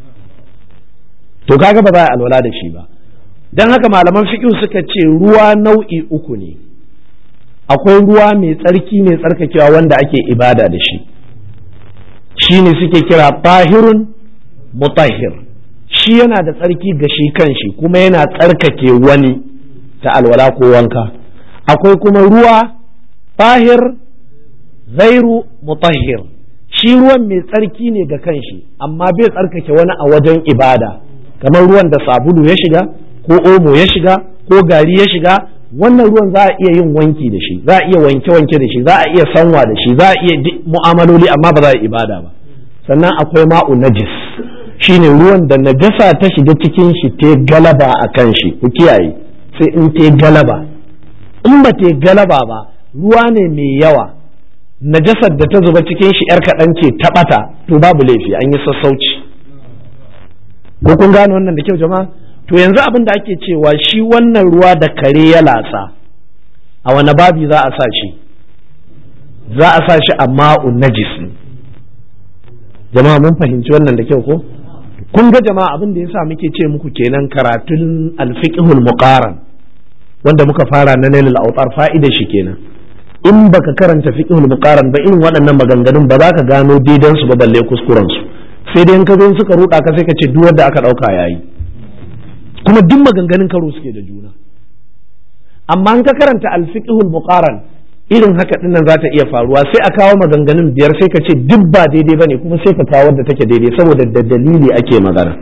to kaga ba za a alwala da shi ba dan haka malaman fiqh suka ce ruwa nau'i uku ne akwai ruwa mai tsarki mai tsarkakewa wanda ake ibada da shi shine suke kira tahirun mutahhir shi yana da tsarki ga shi kanshi kuma yana tsarkake wani ta alwala ko wanka akwai kuma ruwa tahir zairu mutahhir shi ruwan mai tsarki ne ga kanshi amma bai tsarkake wani a wajen ibada kamar ruwan da sabulu ya shiga ko omo ya shiga ko gari ya shiga wannan ruwan za a iya yin wanki da shi za a iya wanke-wanke da shi za a iya sanwa da shi za a iya mu'amaloli amma ba za a ibada ba sannan akwai ma'u najis shine ruwan da najasa ta shiga cikin shi ta galaba a kan shi ku kiyaye sai in ta galaba in ba ta galaba ba ruwa ne mai yawa najasar da ta zuba cikin shi yar kaɗan ce ta ɓata to babu laifi an yi sassauci ko kun gane wannan da kyau jama'a to yanzu abin da ake cewa shi wannan ruwa da kare ya latsa a wani babi za a sa shi za a sa shi a ma'un najis jama'a mun fahimci wannan da kyau ko kun ga jama'a abin da yasa muke ce muku kenan karatun alfiqhul muqaran wanda muka fara na nailul autar fa'ida shi kenan in baka karanta fiqhul muqaran ba irin waɗannan maganganun ba za ka gano daidan su ba balle kuskuren su sai dai in ka zo suka ruɗa ka sai ka ce duk wanda aka ɗauka yayi kuma duk maganganun karo suke da juna amma in ka karanta alfiqhul muqaran irin haka din nan za ta iya faruwa sai a kawo maganganun biyar sai ka ce duk ba daidai bane kuma sai ka kawo wadda take daidai saboda da dalili ake magana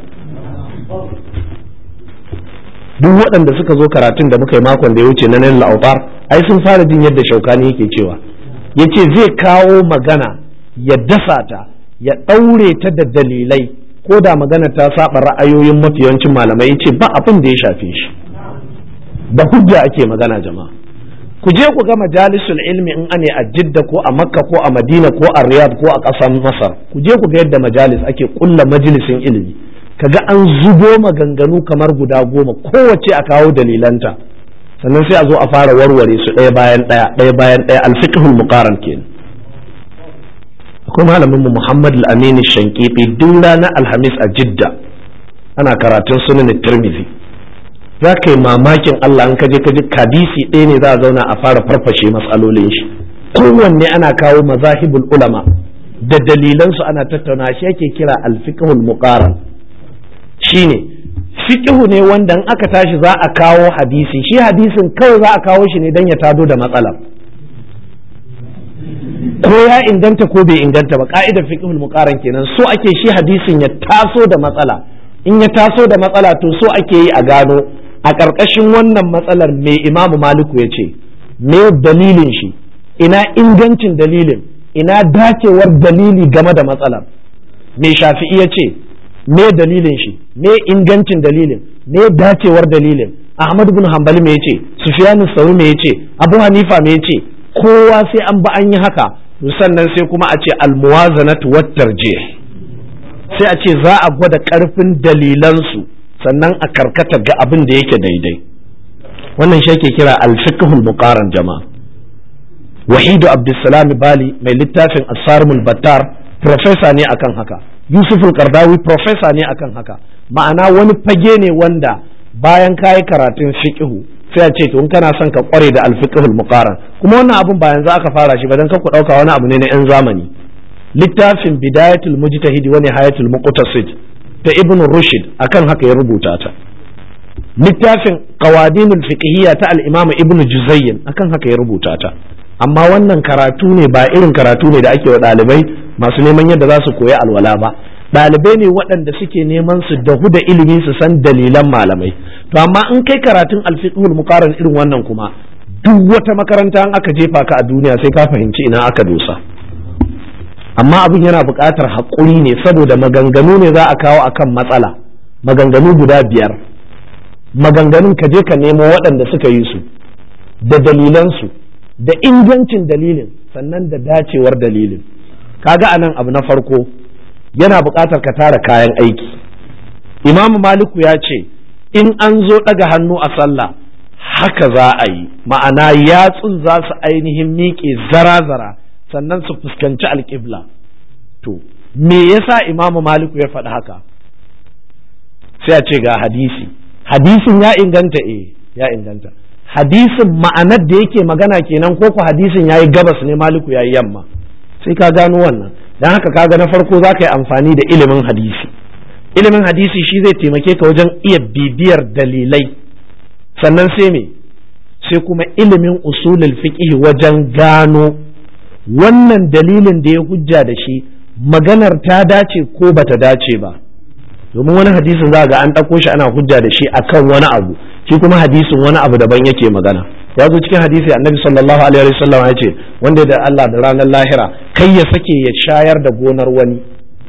duk waɗanda suka zo karatun da muka yi makon da ya wuce na nan la'autar ai sun fara jin yadda shaukani yake cewa yace zai kawo magana ya dasa ta ya ɗaure ta da dalilai ko da magana ta saba ra'ayoyin mafiyancin malamai yace ba abin da ya shafe shi da hujja ake magana jama'a ku je ku ga majalisul ilmi in ane a jidda ko a makka ko a madina ko a riyad ko a ƙasar masar ku je ku ga yadda majalis ake kulla majalisin ilimi kaga an zubo maganganu kamar guda goma kowace a kawo dalilanta sannan sai a zo a fara warware su ɗaya bayan ɗaya ɗaya bayan ɗaya alfiqhul muqaran kenan akwai malamin mu Muhammad al-Amin Shankiti duk ranar Alhamis a Jidda ana karatun sunan Tirmidhi za ka yi mamakin Allah an kaje kaji kadisi ɗaya ne za a zauna a fara farfashe matsalolin shi kowanne ana kawo mazahibul ulama da dalilansu ana tattauna shi yake kira alfiqhul muqaran shine fiqhu ne wanda in aka tashi za a kawo hadisi shi hadisin kawai za a kawo shi ne dan ya tado da matsalar ko ya inganta ko bai inganta ba ka'idar fiqhul muqaran kenan so ake shi hadisin ya taso da matsala in ya taso da matsala to so ake yi a gano a ƙarƙashin wannan matsalar mai imamu maliku ya ce me dalilin shi ina ingancin dalilin ina dacewar dalili game da matsalar me shafi'i ya ce me dalilin shi me ingancin dalilin me dacewar dalilin ahmad bin hanbali me yace sufyanu sauri me yace abu hanifa me yace kowa sai an ba an yi haka sannan sai kuma a ce almuwazanatu wat tarjih sai a ce za a gwada karfin dalilansu sannan a karkata ga abin da yake daidai wannan shi ake kira alfiqhul muqaran jama'a wahidu abdulsalam bali mai littafin asarmul battar profesa ne akan haka yusuf kardawi profesa ne akan haka ma'ana wani fage ne wanda bayan kayi karatun fiqhu sai a ce to in kana son ka kware da alfiqhul muqaran kuma wannan abun ba yanzu aka fara shi ba dan ku dauka wani abu ne na yan zamani littafin bidayatul mujtahid wa nihayatul muqtasid ta ibn rushd akan haka ya rubuta ta littafin qawadinul fiqhiyya ta al-imam ibn juzayyin akan haka ya rubuta ta amma wannan karatu ne ba irin karatu ne da ake wa ɗalibai masu neman yadda za su koyi alwala ba ɗalibai ne waɗanda suke neman su dahu da ilimi su san dalilan malamai to amma in kai karatun alfiqhul muqaran irin wannan kuma duk wata makaranta an aka jefa ka a duniya sai ka fahimci ina aka dosa amma abin yana buƙatar haƙuri ne saboda maganganu ne za a kawo akan matsala maganganu guda biyar maganganun ka je ka nemo waɗanda suka yi su da dalilansu da ingancin dalilin sannan da dacewar dalilin kaga anan abu na farko yana buƙatar ka tara kayan aiki imamu maliku ya ce in an zo ɗaga hannu a sallah haka za a yi ma'ana yatsun za su ainihin miƙe zara-zara sannan su fuskanci alƙibla to me yasa imamu maliku ya faɗi haka sai a ce ga hadisi hadisin ya inganta eh ya inganta hadisin ma'anar da yake magana kenan ko ku hadisin yayi gabas ne maliku yayi yamma sai ka gano wannan dan haka kaga na farko za ka yi amfani da ilimin hadisi ilimin hadisi shi zai taimake ka wajen iya bibiyar dalilai sannan sai me sai kuma ilimin usulul fiqh wajen gano wannan dalilin da ya hujja da shi maganar ta dace ko bata dace ba domin wani hadisin za ga an ɗauko shi ana hujja da shi akan wani abu shi kuma hadisin wani abu daban yake magana ya zo cikin hadisi annabi sallallahu alaihi wasallam ya ce wanda da Allah da ranar lahira kai ya sake ya shayar da gonar wani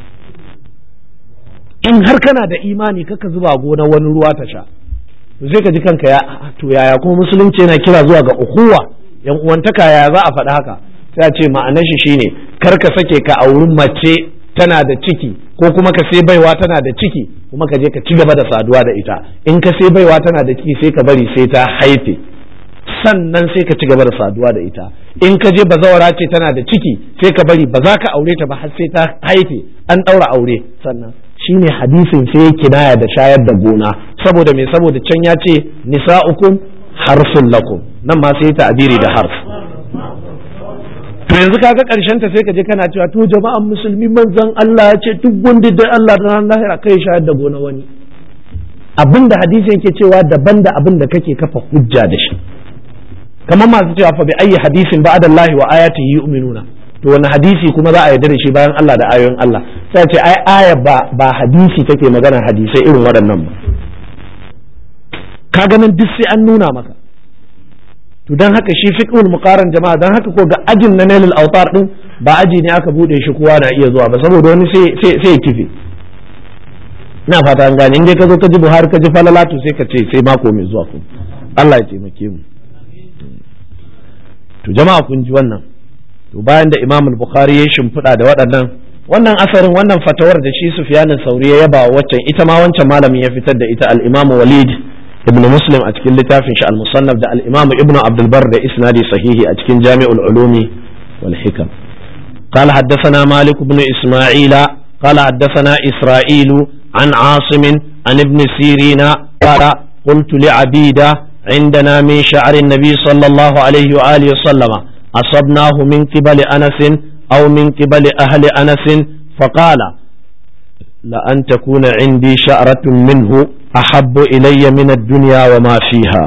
in har kana da imani kaka zuba gonar wani ruwa ta sha to sai ka ji kanka ya to yaya kuma musulunci yana kira zuwa ga ukuwa yan uwantaka yaya za a faɗi haka sai a ce ma'anar shi shine kar ka sake ka auri mace tana da ciki ko kuma ka sai baiwa tana da ciki kuma ka je ka ci gaba da saduwa da ita in ka sai baiwa tana da ciki sai ka bari sai ta haife sannan sai ka ci gaba da saduwa da ita in ka je bazawara ce tana da ciki sai ka bari ba za ka aure ta ba har sai ta haife an ɗaura aure sannan shine hadisin sai ya kinaya da shayar da gona saboda me saboda can ya ce nisa'ukum harsun lakum nan ma sai ta abiri da harf to yanzu kaga karshen ta sai ka je kana cewa to jama'an musulmi manzon Allah ya ce duk wanda da Allah da ran lahira kai shayar da gona wani abinda hadisi yake cewa daban da abin da kake kafa hujja da shi kamar masu cewa fa bi ayi hadisin ba'da Allah wa ayatihi yu'minuna to wani hadisi kuma za a yarda da shi bayan Allah da ayoyin Allah sai ce ai aya ba ba hadisi take magana hadisai irin waɗannan ba ka ganin duk sai an nuna maka to dan haka shi fiqhul muqaran jama'a dan haka ko ga ajin na nailul autar din ba aji ne aka bude shi kowa na iya zuwa ba saboda wani sai sai sai kife ina fata an gane in dai ka zo ka ji Buhari ka ji falalatu sai ka ce sai mako mai zuwa ku Allah ya taimake mu to jama'a kun ji wannan to bayan da Imam al-Bukhari ya shimfiɗa da waɗannan wannan asarin wannan fatawar da shi Sufyanin Sauri ya yaba waccan ita ma wancan malamin ya fitar da ita al-Imam Walid ibn Muslim a cikin littafin shi al-Musannaf da al-Imam Ibn Abdul Barr da isnadi sahihi a cikin Jami'ul Ulumi wal Hikam قال حدثنا مالك بن إسماعيل قال حدثنا إسرائيل عن عاصم عن ابن سيرين قال قلت لعبيدة عندنا من شعر النبي صلى الله عليه وآله وسلم أصبناه من قبل أنس أو من قبل أهل أنس فقال لأن تكون عندي شعرة منه أحب إلي من الدنيا وما فيها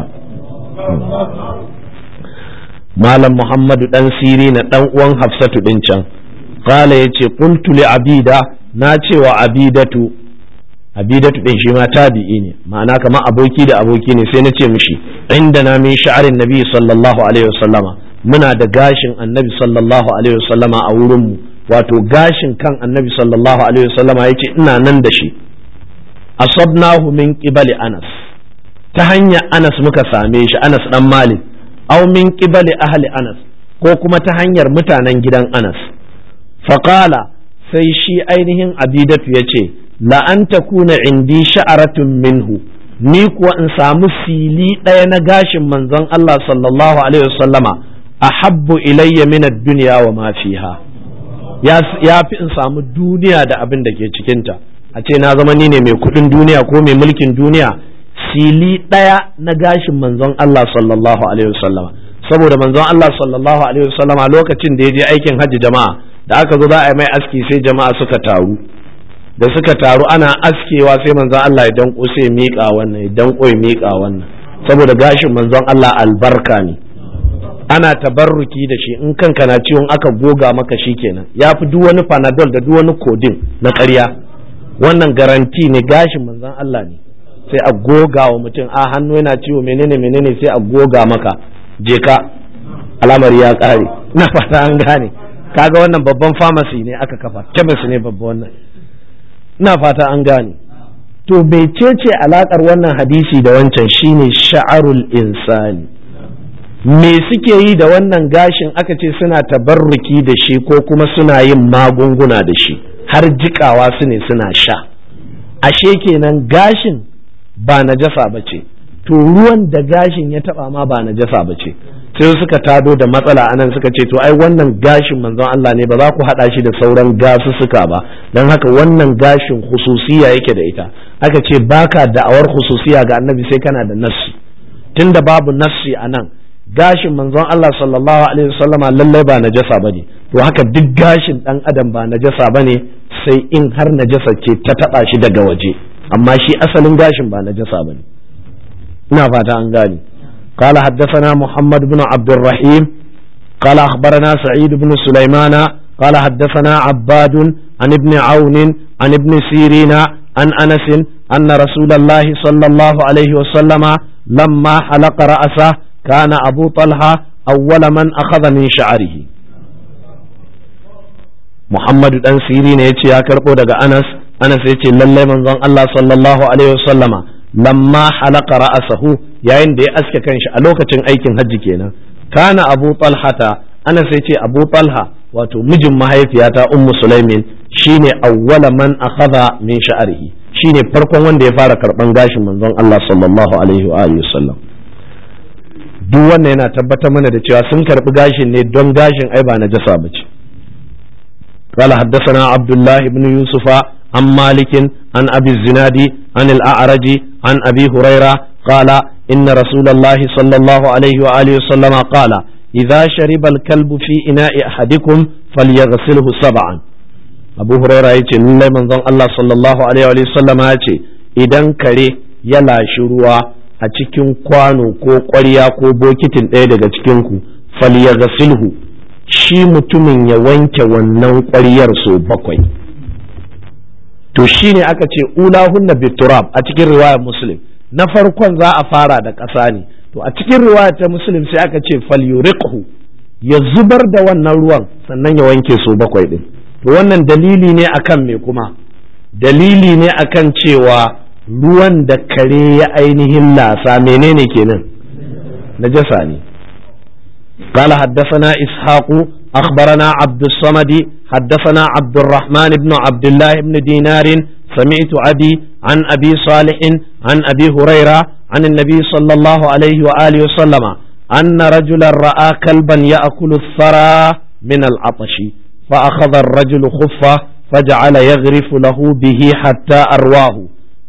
مالم محمد دان سيرين دان uwan Hafsatu din can qala yace qultu li abida na ce wa abidatu abidatu din shi ma tabi'i ne ma'ana kamar aboki da aboki ne sai na ce mishi inda na min sha'arin nabi sallallahu alaihi wasallama muna da gashin annabi sallallahu alaihi wasallama a wurinmu wato gashin kan annabi sallallahu alaihi wasallama ya ce ina nan da shi asabnahu min qibali anas ta hanyar anas muka same shi anas dan malik aw min qibali ahli anas ko kuma ta hanyar mutanen gidan anas faqala sai shi ainihin abidatu ya ce la an takuna indi sha'aratun minhu ni kuwa in samu fili ɗaya na gashin manzon Allah sallallahu alaihi wasallama ahabbu ilayya min ad-dunya wa ma fiha ya fi in samu duniya da abin da ke cikinta a ce na zama ni ne mai kudin duniya ko mai mulkin duniya fili ɗaya na gashin manzon Allah sallallahu alaihi wasallama saboda manzon Allah sallallahu alaihi wasallama lokacin da ya je aikin hajji jama'a da aka zo za a yi mai aski sai jama'a suka taru da suka taru ana askewa sai manzon Allah ya danko sai miƙa wannan ya danko ya miƙa wannan saboda gashin manzon Allah albarka ne ana tabarruki da shi in kanka na ciwon aka goga maka shi kenan ya fi duk wani panadol da duk wani kodin na ƙarya wannan garanti ne gashin manzon Allah ne sai a goga wa mutum a hannu yana ciwo menene menene sai a goga maka je ka alamar ya ƙare na fata an gane kaga wannan babban pharmacy ne aka kafa chemist ne babban wannan ina fata an gane to mecece alakar wannan hadisi da wancan shine sha'arul insani me suke yi da wannan gashin aka ce suna tabarruki da shi ko kuma suna yin magunguna da shi har jikawa su ne suna sha ashe kenan gashin ba najasa ba ce to ruwan da gashin ya taba ma ba najasa ba ce sai suka tado da matsala anan suka ce to ai wannan gashin manzon Allah ne ba za ku hada shi da sauran gasussuka ba don haka wannan gashin hususiya yake da ita aka ce baka da'awar hususiya ga annabi sai kana da nassi tunda babu nassi anan gashin manzon Allah sallallahu alaihi wasallama lallai ba najasa bane to haka duk gashin dan adam ba najasa bane sai in har najasa ce ta taba shi daga waje amma shi asalin gashin ba najasa bane ina fata an gane قال حدثنا محمد بن عبد الرحيم قال أخبرنا سعيد بن سليمان قال حدثنا عباد عن ابن عون عن ابن سيرين عن أنس أن رسول الله صلى الله عليه وسلم لما حلق رأسه كان أبو طلحة أول من أخذ من شعره محمد بن سيرين يتي يا كربو دغا أنس أنس يتي للي من ظن الله صلى الله عليه وسلم لما حلق رأسه yayin da ya aske kanshi a lokacin aikin hajji kenan kana abu talhata ana sai ce abu talha wato mijin mahaifiyata ummu sulaimin shine awwala man akhadha min sha'rihi shine farkon wanda ya fara karban gashin manzon Allah sallallahu alaihi wa alihi wasallam duk wannan yana tabbatar mana da cewa sun karbi gashin ne don gashin ai ba najasa bace قال حدثنا عبد الله بن يوسف عن مالك عن أبي الزناد عن الأعرج عن أبي هريرة قال إن رسول الله صلى الله عليه وآله وسلم قال إذا شرب الكلب في إناء أحدكم فليغسله سبعا أبو هريرة يتي لله من ظن الله صلى الله عليه وآله وسلم يتي إذن كري يلا شروع a cikin kwano ko ƙwarya ko bokitin ɗaya daga cikinku falyaghsilhu shi mutumin ya wanke wannan ƙwaryar so bakwai to shine aka ce ulahunna biturab a cikin riwayar muslim na farkon za a fara da ƙasa ne to a cikin riwaya ta muslim sai aka ce falyuriqhu ya zubar da wannan ruwan sannan ya wanke so bakwai din to wannan dalili ne akan me kuma dalili ne akan cewa ruwan da kare ya ainihin lasa menene kenan najasa ne قال حدثنا إسحاق أخبرنا عبد الصمد حدثنا عبد الرحمن بن عبد الله بن دينار سمعت أبي عن أبي صالح عن أبي هريرة عن النبي صلى الله عليه وآله وسلم أن رجلا رأى كلبا يأكل الثرى من العطش فأخذ الرجل خفة فجعل يغرف له به حتى أرواه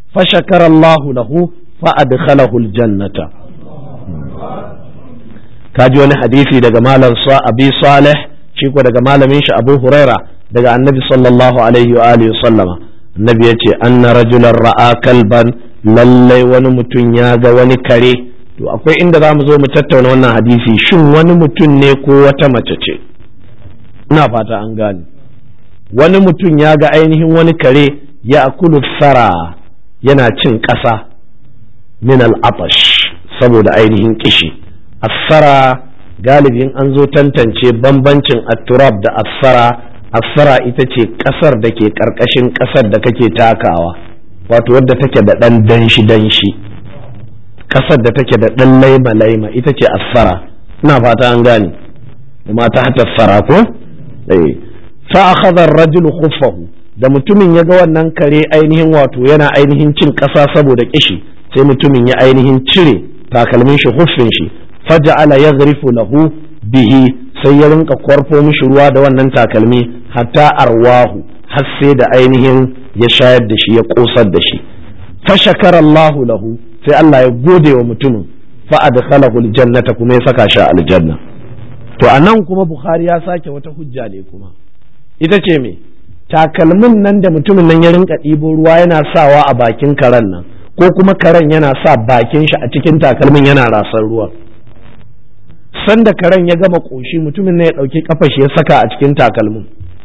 فشكر الله له فأدخله الجنة kaji wani hadisi daga malam sa abi salih shi ko daga malamin shi abu huraira daga annabi sallallahu alaihi wa alihi sallama annabi yace anna rajulan ra'a kalban lallai wani mutum ya ga wani kare to akwai inda za mu zo mu tattauna wannan hadisi shin wani mutum ne ko wata mace ce ina fata an gane wani mutum ya ga ainihin wani kare ya akulu sara yana cin ƙasa min al'atash saboda ainihin kishi asara galibin an zo tantance bambancin atturab da asara asara ita ce ƙasar da ke ƙarƙashin ƙasar da kake takawa wato wadda take da ɗan danshi danshi ƙasar da take da ɗan laima laima ita ce asara ina fata an gane mata hata sara ko fa akhadha ar-rajulu khuffahu da mutumin ya ga wannan kare ainihin wato yana ainihin cin ƙasa saboda kishi sai mutumin ya ainihin cire takalmin shi huffin shi faja'ala yaghrifu lahu bihi sai ya rinka kwarfo mishi ruwa da wannan takalmi hatta arwahu har sai da ainihin ya shayar da shi ya kosar da shi fa shakara Allahu lahu sai Allah ya gode wa mutumin fa adkhalahu aljannata kuma ya saka shi aljanna to anan kuma Bukhari ya sake wata hujja ne kuma ita ce me takalmin nan da mutumin nan ya rinka ɗibo ruwa yana sawa a bakin karen nan ko kuma karen yana sa bakin shi a cikin takalmin yana rasar ruwa sanda karen ya gama ƙoshi mutumin ne ya ɗauki kafa shi ya saka a cikin takalmin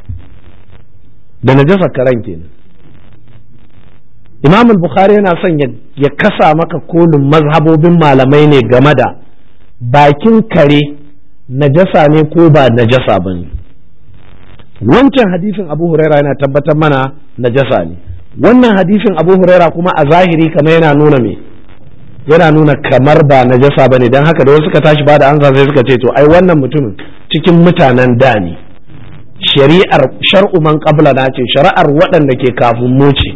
da najasa karen kenan imam bukhari yana son ya kasa maka kolin mazhabobin malamai ne game da bakin kare najasa ne ko ba najasa ba ne wancan hadisin abu huraira yana tabbatar mana najasa ne wannan hadisin abu huraira kuma a zahiri kamar yana nuna me yana nuna kamar ba najasa bane dan haka da wasu suka tashi ba da ansa sai suka ce to ai wannan mutumin cikin mutanen da ne shari'ar shar'u man qabla na ce shari'ar waɗanda ke kafin mu ce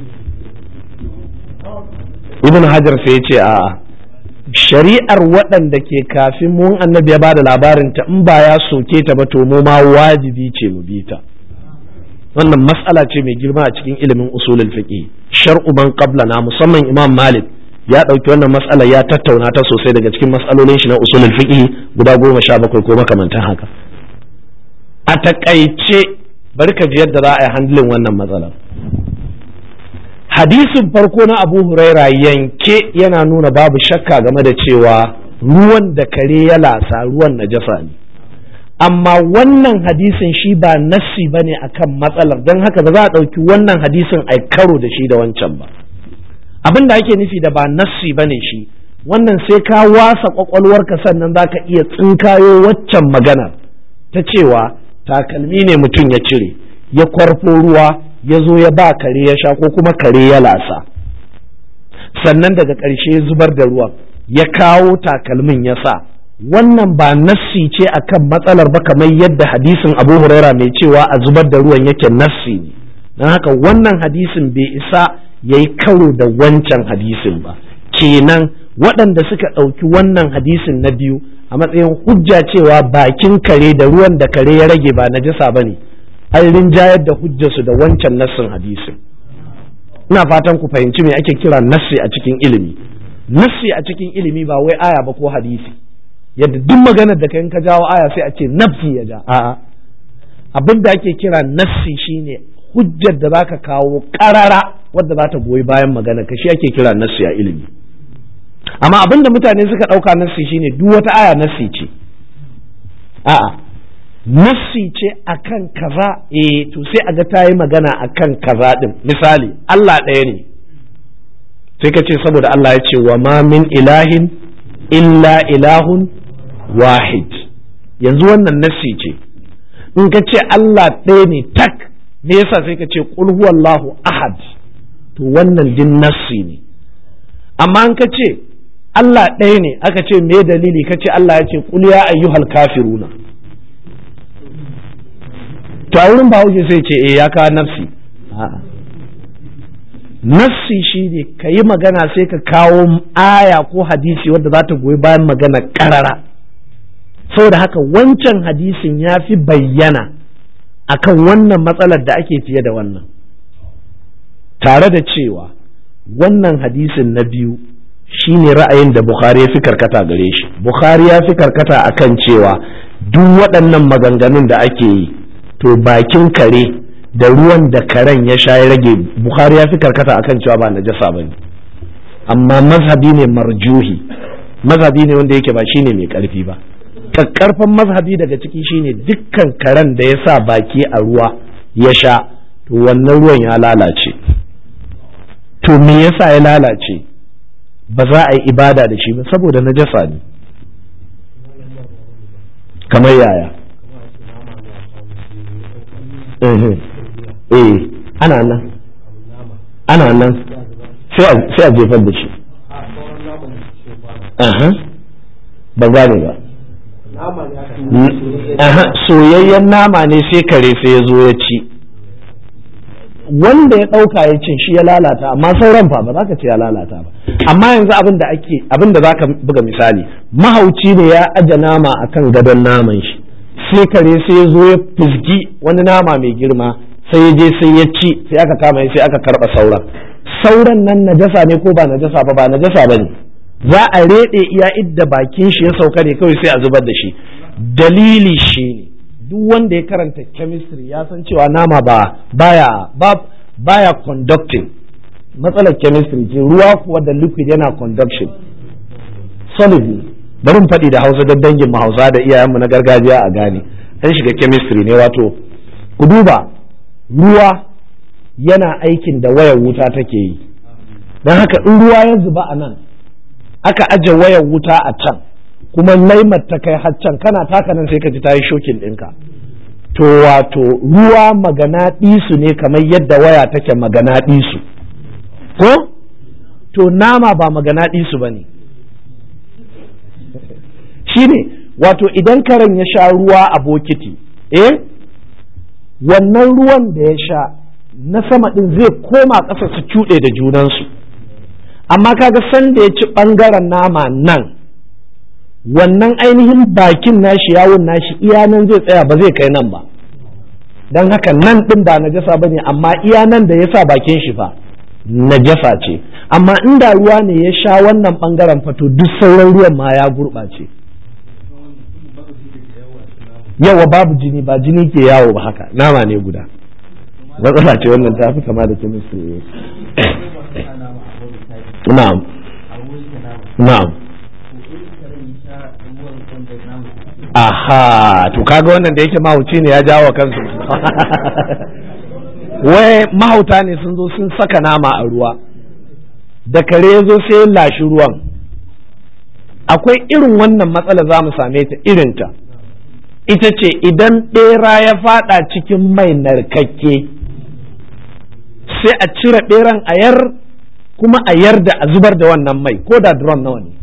ibn hajar sai ya ce a'a shari'ar waɗanda ke kafin mun annabi ya bada labarin ta in ba ya soke ta ba to mu ma wajibi ce mu bi ta wannan mas'ala ce mai girma a cikin ilimin usulul fiqh shar'u man qablana musamman imam malik ya ɗauki wannan mas'ala ya tattauna ta sosai daga cikin mas'alolin shi na usulul fiqh guda goma sha bakwai ko makamantan haka a takaice bari ka ji yadda za a yi handling wannan matsalar hadisin farko na abu huraira yanke yana nuna babu shakka game da cewa ruwan da kare ya lasa ruwan najasa ne amma wannan hadisin shi ba nassi ba ne a kan matsalar don haka ba za a ɗauki wannan hadisin a karo da shi da wancan ba abin da ake nufi da ba nassi ba ne shi wannan sai ka wasa kwakwalwarka sannan za ka iya tsinkayo waccan maganar ta cewa takalmi ne mutum ya cire ya kwarfo ruwa ya zo ya ba kare ya sha ko kuma kare ya lasa sannan daga ƙarshe zubar da ruwan ya kawo takalmin ya sa wannan ba nassi ce akan matsalar ba kamar yadda hadisin abu huraira mai cewa a zubar da ruwan yake nassi ne don haka wannan hadisin bai isa ya yi karo da wancan hadisin ba kenan waɗanda suka ɗauki wannan hadisin na biyu a matsayin hujja cewa bakin kare da ruwan da kare ya rage ba najasa ba ne an rinjayar da hujjarsu da wancan nassin hadisin ina fatan ku fahimci me ake kira nassi a cikin ilimi nassi a cikin ilimi ba wai aya ba ko hadisi yadda duk maganar da kai ka jawo aya sai a ce nafsi ya ja a'a abin da ake kira nassi shine hujjar da zaka kawo karara wadda za ta goyi bayan magana ka shi ake kira nassi a ilimi amma abin da mutane suka ɗauka nassi shine duk wata aya nassi ce a'a nassi ce akan kaza eh to sai a ga ta yi magana akan kaza din misali Allah ɗaya ne sai ka ce saboda Allah ya ce wa ma min ilahin illa ilahun wahid yanzu wannan nassi ce in ka ce Allah ɗaya ne tak me yasa sai ka ce qul huwallahu ahad to wannan din nassi ne amma in ka ce Allah ɗaya ne aka ce me dalili ka ce Allah ya ce qul ya ayyuhal kafiruna to a wurin bahaushe sai ce eh ya kawo nafsi a'a nafsi shi ne ka yi magana sai ka kawo aya ko hadisi wadda za ta goyi bayan magana karara saboda haka wancan hadisin ya fi bayyana akan wannan matsalar da ake fiye da wannan tare da cewa wannan hadisin na biyu shine ra'ayin da bukhari ya fi karkata gare shi bukhari ya fi karkata akan cewa duk waɗannan maganganun da ake yi to bakin kare da ruwan da karen ya sha ya rage bukhari ya fi karkata akan cewa ba najasa ba ne amma mazhabi ne marjuhi mazhabi ne wanda yake ba shine mai karfi ba kakkarfan mazhabi daga ciki shine dukkan karen da ya sa baki a ruwa ya sha to wannan ruwan ya lalace to me yasa ya lalace ba za a yi ibada da shi ba saboda najasa ne kamar yaya eh ana nan ana nan sai a jefar da shi ba gane ba soyayyen nama ne sai kare sai ya zo ya ci wanda ya ɗauka ya cin shi ya lalata amma sauran fa ba za ka ce ya lalata ba amma yanzu abin da ake abin da za ka buga misali mahauci ne ya aje nama akan gadon naman shi sai kare sai ya zo ya fizgi wani nama mai girma sai ya je sai ya ci sai aka kama sai aka karɓa sauran sauran nan najasa ne ko ba najasa ba ba najasa ba ne za a reɗe iya idda bakin shi ya sauka ne kawai sai a zubar da shi dalili shi ne duk wanda ya karanta chemistry ya san cewa nama ba baya ba baya conducting matsalar chemistry ce ruwa kuwa da liquid yana conduction solid ne bari mu faɗi da hausa don dangin mu hausa da iyayenmu na gargajiya a gane an shiga chemistry ne wato ku duba ruwa yana aikin da wayar wuta take yi don haka in ruwa ya zuba a nan aka aje wayar wuta a can kuma laimar ta kai haccan kana taka nan sai ka ji ta yi shokin ɗinka to wato ruwa magana ɗisu ne kamar yadda waya take magana ɗisu ko to nama ba magana ɗisu ba ne shine wato idan karen ya sha ruwa a bokiti eh wannan ruwan da ya sha na sama ɗin zai koma ƙasa su cuɗe da junansu amma kaga sanda ya ci ɓangaren nama nan wannan ainihin bakin nashi yawon nashi iya nan zai tsaya ba zai kai nan ba don haka nan ɗin ba najasa ba ne amma iya nan da ya sa bakin shi fa najasa ce amma inda ruwa ne ya sha wannan ɓangaren fato duk sauran ruwan ma ya gurɓace yawa babu jini ba jini ke yawo ba haka nama ne guda matsala ce wannan ta fi kama da chemistry na'am na'am aha to kaga wannan da yake mahauci ne ya jawo kansu wai mahauta ne sun zo sun saka nama a ruwa da kare ya zo sai lashi ruwan akwai irin wannan matsala za mu same ta irinta ita ce idan ɗera ya fada cikin mai narkakke sai a cire ɗeran a yar kuma a yar da a zubar da wannan mai ko da drum nawa ne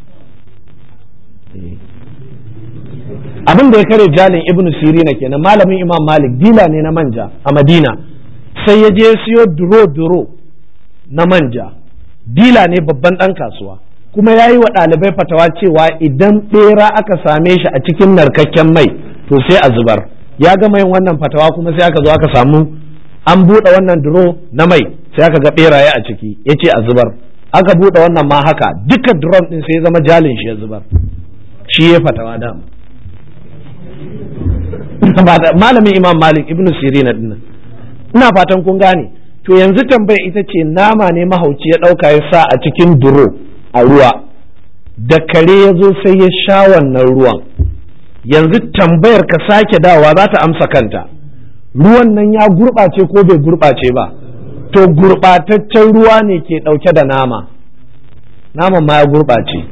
abin da ya kare jalin ibn sirina kenan malamin imam malik dila ne na manja a madina sai ya je siyo duro duro na manja dila ne babban ɗan kasuwa kuma ya yi wa ɗalibai fatawa cewa idan ɓera aka same shi a cikin narkakken mai to sai a zubar ya gama yin wannan fatawa kuma sai aka zo aka samu an buɗe wannan duro na mai sai aka ga ɓeraye a ciki ya ce a zubar aka buɗe wannan ma haka duka drum ɗin sai ya zama jalin shi ya zubar shi ya fatawa dama malamin imam malik ibn sirina dinnan ina fatan kun gane to yanzu tambaya ita ce nama ne mahauci ya ɗauka ya sa a cikin duro a ruwa da kare ya zo sai ya sha wannan ruwan yanzu tambayar ka sake dawa za ta amsa kanta ruwan nan ya gurɓace ko bai gurɓace ba to gurɓataccen ruwa ne ke ɗauke da nama naman ma ya gurɓace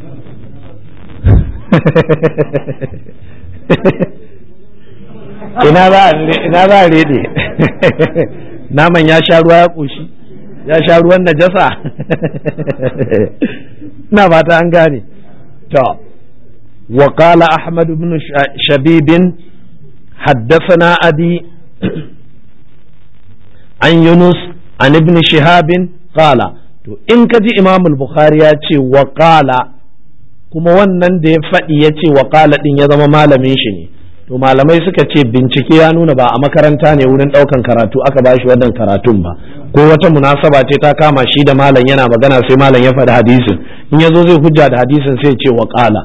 ina za a rede naman ya sha ruwa ya ƙoshi ya sha ruwan najasa ina fata an gane to وقال أحمد بن شبيب حدثنا أبي عن يونس عن ابن شهاب قال to in ka ji imam bukhari ya ce waƙala kuma wannan da ya faɗi ya ce waƙala ɗin ya zama malamin shi ne to malamai suka ce bincike ya nuna ba a makaranta ne wurin ɗaukan karatu aka ba shi wannan karatun ba ko wata munasaba ce ta kama shi da malam yana magana sai malam ya faɗi hadisin in ya zo zai hujja da hadisin sai ce wa ƙala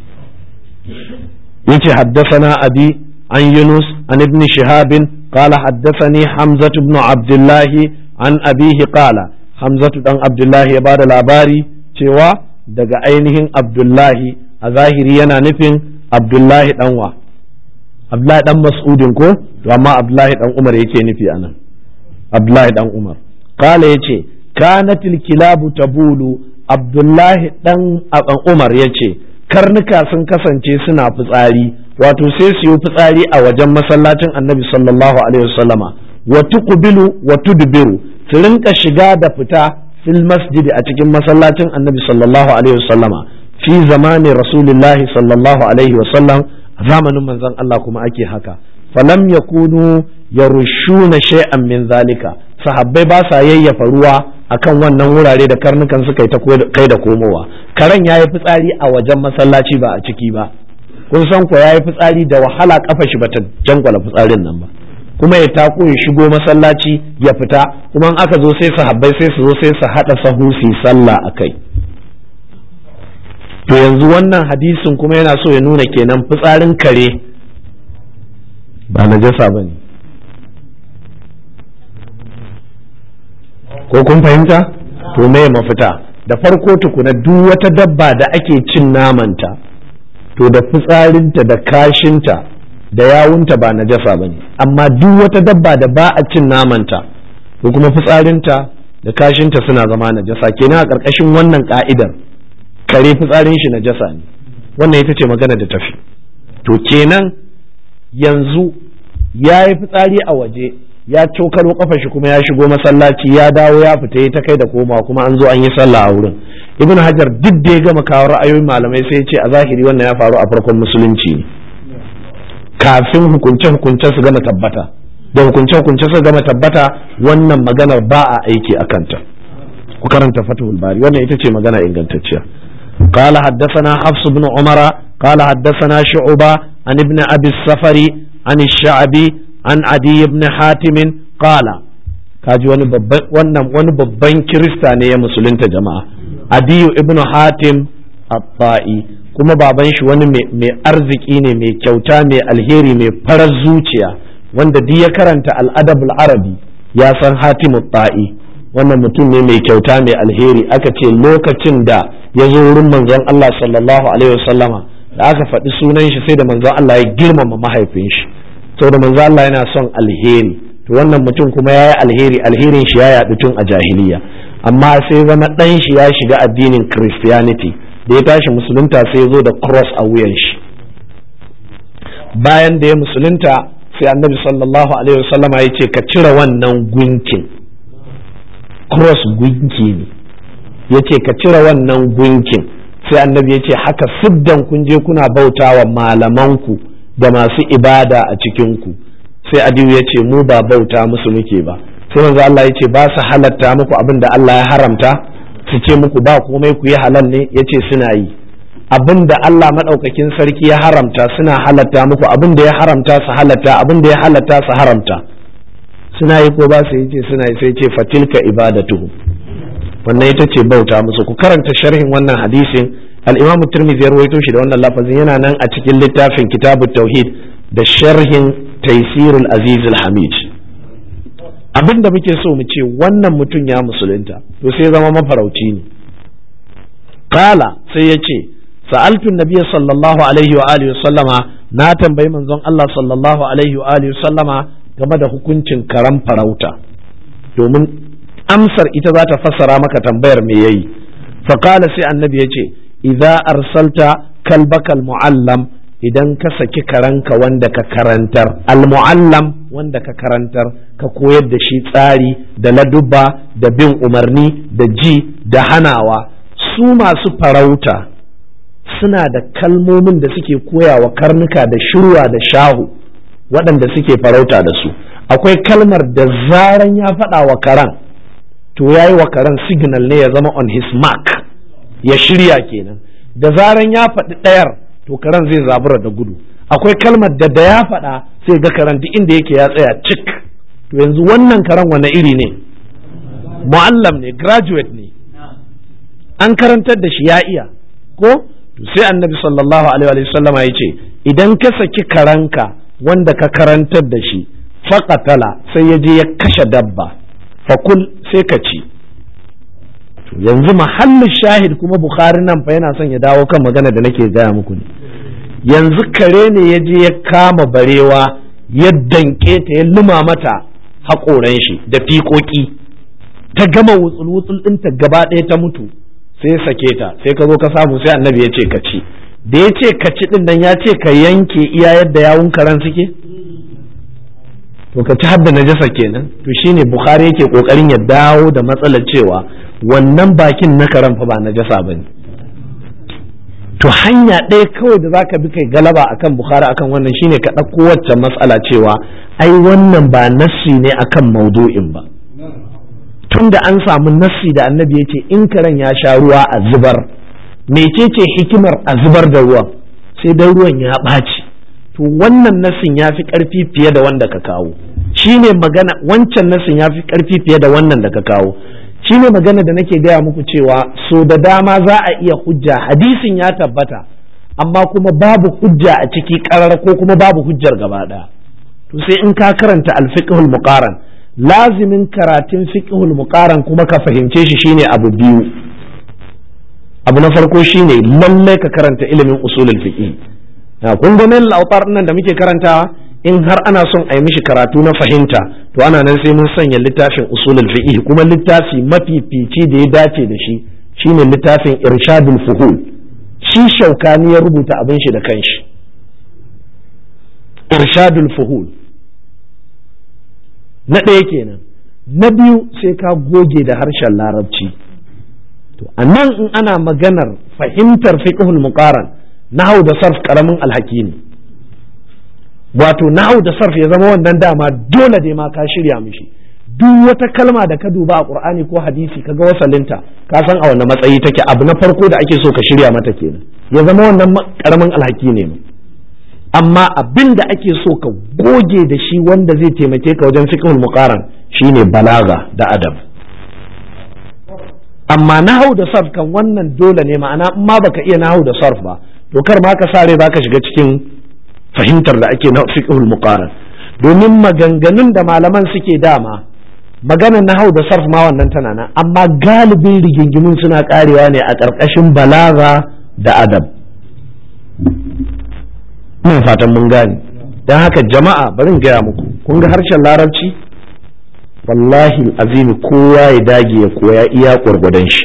yace haddasana abi an yunus an ibn shihabin قال حدثني حمزة بن عبد الله عن أبيه قال حمزة بن عبد الله يباد الأباري cewa daga ainihin Abdullahi a zahiri yana nufin Abdullahi ɗanwa Abdullahi ɗan mas'udin ko to amma Abdullahi ɗan Umar yake nufi anan Abdullahi ɗan Umar kala yace kanatil kilabu tabulu Abdullahi ɗan Umar yace karnuka sun kasance suna fitsari wato sai su yi fitsari a wajen masallacin Annabi sallallahu alaihi wasallama wa tuqbilu wa tudbiru su rinka shiga da fita fil masjidi a cikin masallacin annabi sallallahu alaihi wasallama fi zamanin rasulillahi sallallahu alaihi wasallam a zamanin manzon Allah kuma ake haka falam yakunu yarushuna shay'an min zalika sahabbai ba sa yayyafa ruwa akan wannan wurare da karnukan suka yi ta kai da komowa karen yayi fitsari a wajen masallaci ba a ciki ba kun san ko yayi fitsari da wahala kafa shi bata jangwala fitsarin nan ba kuma ya tako ya shigo masallaci ya fita kuma aka zo sai sahabbai sai su zo sai su haɗa sahu su sallah a kai to yanzu wannan hadisin kuma yana so ya nuna kenan fitsarin kare ba najasa ba ne ko kun fahimta to me mafita da farko tukuna duk wata dabba da ake cin namanta to da fitsarinta da kashinta da yawunta ba najasa ba ne amma duk wata dabba da ba a cin namanta ko kuma fitsarinta da kashinta suna zama najasa kenan a ƙarƙashin wannan ka'idar kare fitsarin shi najasa ne wannan ita ce magana da tafi to kenan yanzu ya yi fitsari a waje ya cokalo kafa shi kuma ya shigo masallaci ya dawo ya fita ya ta kai da koma kuma an zo an yi sallah a wurin ibn hajar duk da ya gama kawo ra'ayoyin malamai sai ya ce a zahiri wannan ya faru a farkon musulunci ne kafin hukunce-hukunce su gama tabbata da hukunce-hukunce su gama tabbata wannan maganar ba a aiki a kanta ku karanta fatihul bari wannan ita ce magana ingantacciya قال حدثنا حفص بن عمر قال حدثنا شعبة عن ابن أبي السفر عن الشعبي عن عدي بن حاتم قال kaji wani babban wannan wani babban kirista ne ya musulunta jama'a adiyu ibnu hatim at-ta'i kuma baban shi wani mai arziki ne mai kyauta mai alheri mai farar zuciya wanda duk ya karanta al'adabul arabi ya san hatimu ta'i wannan mutum ne mai kyauta mai alheri aka ce lokacin da ya zo wurin manzon Allah sallallahu alaihi wasallama da aka faɗi sunan shi sai da manzon Allah ya girmama mahaifin shi saboda manzon Allah yana son alheri to wannan mutum kuma ya yi alheri alherin shi ya yaɗu tun a jahiliya amma sai zama ɗan shi ya shiga addinin christianity da ya tashi musulunta sai ya zo da cross a wuyan shi bayan da ya musulunta sai annabi sallallahu alaihi wasallam ya ce ka cire wannan gunkin cross gunki ne ya ce ka cire wannan gunkin sai annabi ya ce haka siddan kun je kuna bautawa malamanku da masu ibada a cikinku sai adiyu ya ce mu ba bauta musu muke ba sai manzo Allah ya ce ba su halatta muku abin da Allah ya haramta su ce muku ba komai ku yi halal ne ya ce suna yi abin da Allah maɗaukakin sarki ya haramta suna halatta muku abin da ya haramta su halatta abin da ya halatta su haramta suna yi ko ba su yi ce suna yi sai ce fatilka ibadatuhu wannan ita ce bauta musu ku karanta sharhin wannan hadisin al-Imam Tirmidhi ya rawaito shi da wannan lafazin yana nan a cikin littafin Kitabut Tauhid da sharhin Taysirul Aziz al-Hamid abin da muke so mu ce wannan mutum ya musulunta to sai zama mafarauci ne kala sai ya ce sa'altun nabiya sallallahu alaihi wa alihi sallama na tambayi manzon Allah sallallahu alaihi wa alihi sallama game da hukuncin karan farauta domin amsar ita za ta fassara maka tambayar me yayi faqala sai annabi ya ce idza arsalta kalbakal muallam idan ka saki karanka wanda ka karantar almuallam wanda ka karantar ka koyar da shi tsari da ladubba da bin umarni da ji da hanawa su masu farauta suna da kalmomin da suke koyawa karnuka da shirwa da shahu waɗanda suke farauta da su akwai kalmar da zaran ya faɗa wa karan to ya yi wa karan signal ne ya zama on his mark ya shirya kenan da zaran ya faɗi ɗayar to karen zai zabura da gudu akwai kalmar da da ya faɗa sai ga karanti inda yake ya tsaya cik to yanzu wannan karan wani iri ne mu'allam ne graduate ne an karantar da shi ya iya ko sai annabi sallallahu alaihi wa sallama ya ce idan ka saki karanka wanda ka karantar da shi faƙatala sai ya je ya kashe dabba fakul sai ka ci yanzu mahallin shahid kuma bukhari nan fa yana son ya dawo kan magana da nake gaya muku ne yanzu kare ne ya je ya kama barewa ya danke ta ya luma mata haƙoran shi da fiƙoƙi ta gama wutsul-wutsul ɗinta gaba ɗaya ta mutu sai ya sake ta sai ka zo ka samu sai annabi ya ce ka ci da ya ce ka ci ɗin nan ya ce ka yanke iya yadda yawun karen suke to ka ci hadda najasa kenan to shine bukhari yake kokarin ya dawo da matsalar cewa wannan bakin na karen fa ba najasa bane to hanya ɗaya kawai da zaka bi kai galaba akan bukhari akan wannan shine ka ɗauko wacce matsala cewa ai wannan ba nassi ne akan maudu'in ba tunda an samu nassi da annabi ya ce in karen ya sha ruwa a zubar mecece hikimar a zubar da ruwan sai dan ruwan ya ɓaci to wannan nasin ya fi ƙarfi fiye da wanda ka kawo shi ne magana wancan nasin ya fi ƙarfi fiye da wannan da ka kawo shi ne magana da nake gaya muku cewa so da dama za a iya hujja hadisin ya tabbata amma kuma babu hujja a ciki ƙarar ko kuma babu hujjar gaba ɗaya to sai in ka karanta alfiqhul muqaran lazimin karatun fiqhul muqaran kuma ka fahimce shi shine abu biyu abu na farko shine lallai ka karanta ilimin usulul fiqh kun ga nan lautar nan da muke karantawa in har ana son a yi mishi karatu na fahimta to ana nan sai mun sanya littafin usulul fiqh kuma littafi mafifici da ya dace da shi shine littafin irshadul fuhul shi shaukani ya rubuta abin shi da kanshi irshadul fuhul na ɗaya kenan na biyu sai ka goge da harshen larabci to a nan in ana maganar fahimtar fiqhul muqaran nahau da sarf karamin alhaki ne wato nahau da sarf ya zama wannan dama dole dai ma ka shirya mishi duk wata kalma da ka duba a qur'ani ko hadisi kaga wasalinta ka san a wannan matsayi take abu na farko da ake so ka shirya mata kenan ya zama wannan karamin alhaki ne amma abin da ake so ka goge da shi wanda zai taimake ka wajen fiqhul muqaran shine balaga da adab amma nahau da sarf kan wannan dole ne ma'ana in ma baka iya nahau da sarf ba to kar ma ka sare baka shiga cikin fahimtar da ake na fiqhul muqaran domin maganganun da malaman suke dama maganar nahau da sarf ma wannan tana nan amma galibin rigingimun suna karewa ne a ƙarƙashin balaga da adab ina fatan mun gane don haka jama'a bari in gaya muku kun ga harshen larabci wallahi azimi kowa ya dage ya koya iya gwargwadon shi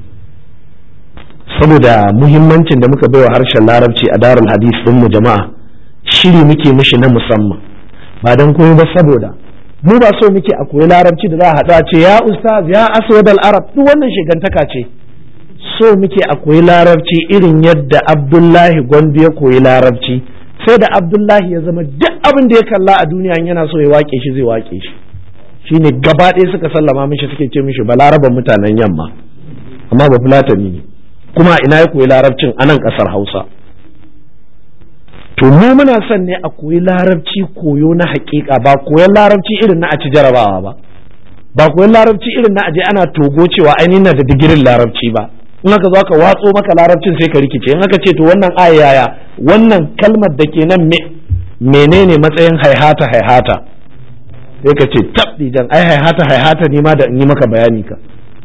saboda muhimmancin da muka baiwa harshen larabci a darul hadis din mu jama'a shiri muke mishi na musamman ba don komai ba saboda mu ba so muke a koyi larabci da za a haɗu a ce ya ustaz ya aswad al arab duk wannan shigantaka ce so muke a koyi larabci irin yadda abdullahi gwandu ya koyi larabci sai da abdullahi ya zama duk abin da ya kalla a duniya yana so ya wake shi zai wake shi shine gaba ɗaya suka sallama mishi suke ce mishi balaraban mutanen yamma amma ba fulatani ne kuma ina ya koyi larabcin a nan ƙasar hausa to mu muna son ne a koyi larabci koyo na haƙiƙa ba koyon larabci irin na a ci jarabawa ba ba koyon larabci irin na aje ana togo cewa ainihin na da digirin larabci ba in aka zo aka watso maka larabcin sai ka rikice in aka ce to wannan ayaya wannan kalmar da ke nan menene matsayin haihata haihata sai ka ce tab jan ai haihata haihata ne ma da in yi maka bayani ka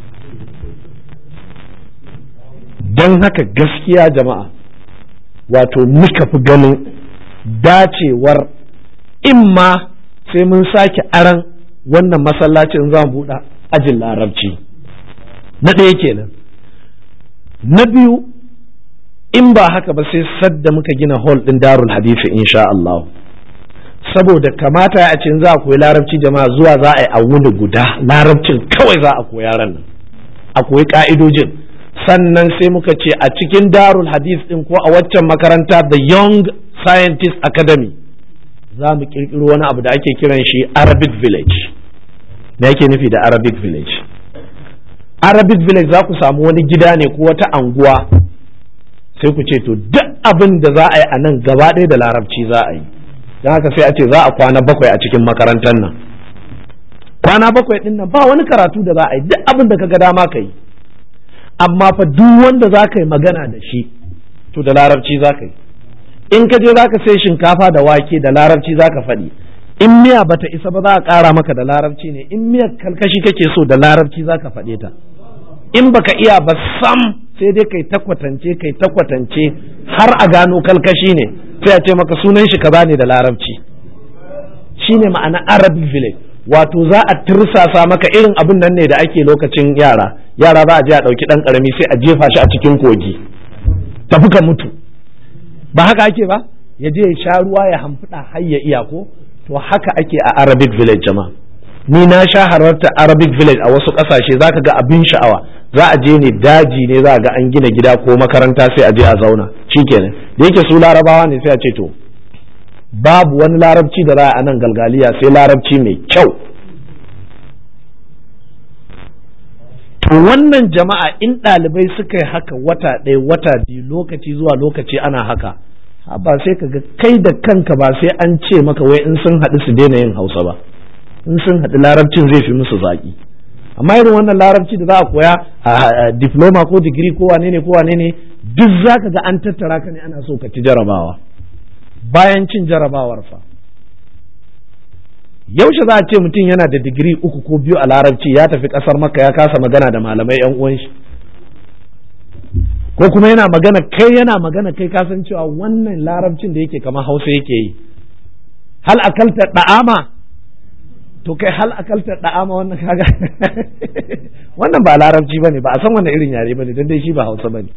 don haka gaskiya jama'a wato muka fi ganin dacewar imma sai mun sake aran wannan masallacin za mu buɗe ajin larabci na ɗaya kenan na biyu in ba haka ba sai sadda muka gina hall ɗin darul hadisi insha Allah saboda kamata a ce za a koyi larabci jama'a zuwa za a yi a wuni guda larabcin kawai za a koyi yaran nan a koyi ka'idojin sannan sai muka ce a cikin darul hadis din ko a waccan makaranta the young scientist academy za mu kirkiro wani abu da ake kiran shi arabic village me yake nufi da arabic village arabic village za ku samu wani gida ne ko wata anguwa sai ku ce to duk abin da za a yi a nan gaba ɗaya da larabci za a yi don haka sai a ce za a kwana bakwai a cikin makarantar nan kwana bakwai ɗin nan ba wani karatu da za a yi duk abin da ka ga dama ka yi amma fa duk wanda za ka yi magana da shi to da larabci za ka yi in ka je za ka sai shinkafa da wake da larabci za ka faɗi in miya bata isa ba za a ƙara maka da larabci ne in miyar kalkashi kake so da larabci za ka faɗe ta in baka iya ba sam sai dai kai ta kwatance kai ta kwatance har a gano kalkashi ne sai a ce maka sunan shi kaza ne da larabci shine ma'ana arabic village wato za a tirsasa maka irin abin nan ne da ake lokacin yara yara za a je a ɗauki ɗan ƙarami sai a jefa shi a cikin kogi tafi ka mutu ba haka ake ba ya je ya sha ruwa ya hamfuda har ya iya ko to haka ake a arabic village jama'a ni na sha hararta arabic village a wasu ƙasashe za ka ga abin sha'awa za a je ne daji ne za a ga an gina gida ko makaranta sai a je a zauna shikenan da yake su larabawa ne sai a ce to babu wani larabci da za a nan galgaliya sai larabci mai kyau to wannan jama'a in ɗalibai suka yi haka wata ɗaya wata biyu lokaci zuwa lokaci ana haka ba sai ka ga kai da kanka ba sai an ce maka wai in sun haɗu su daina yin hausa ba in sun haɗu larabcin zai fi musu zaƙi amma irin wannan larabci da za a koya a diploma ko digiri ko wane ne ko wane ne duk za ka ga an tattara ka ne ana so ka ci jarabawa bayan cin jarabawar fa yaushe za a ce mutum yana da digiri uku ko biyu a larabci ya tafi ƙasar maka ya kasa magana da malamai yan uwan shi ko kuma yana magana kai yana magana kai kasan cewa wannan larabcin da yake kamar hausa yake yi hal akalta da'ama to kai hal akalta da'ama wannan kaga wannan ba larabci bane ba a san wannan irin yare bane dan dai shi ba hausa bane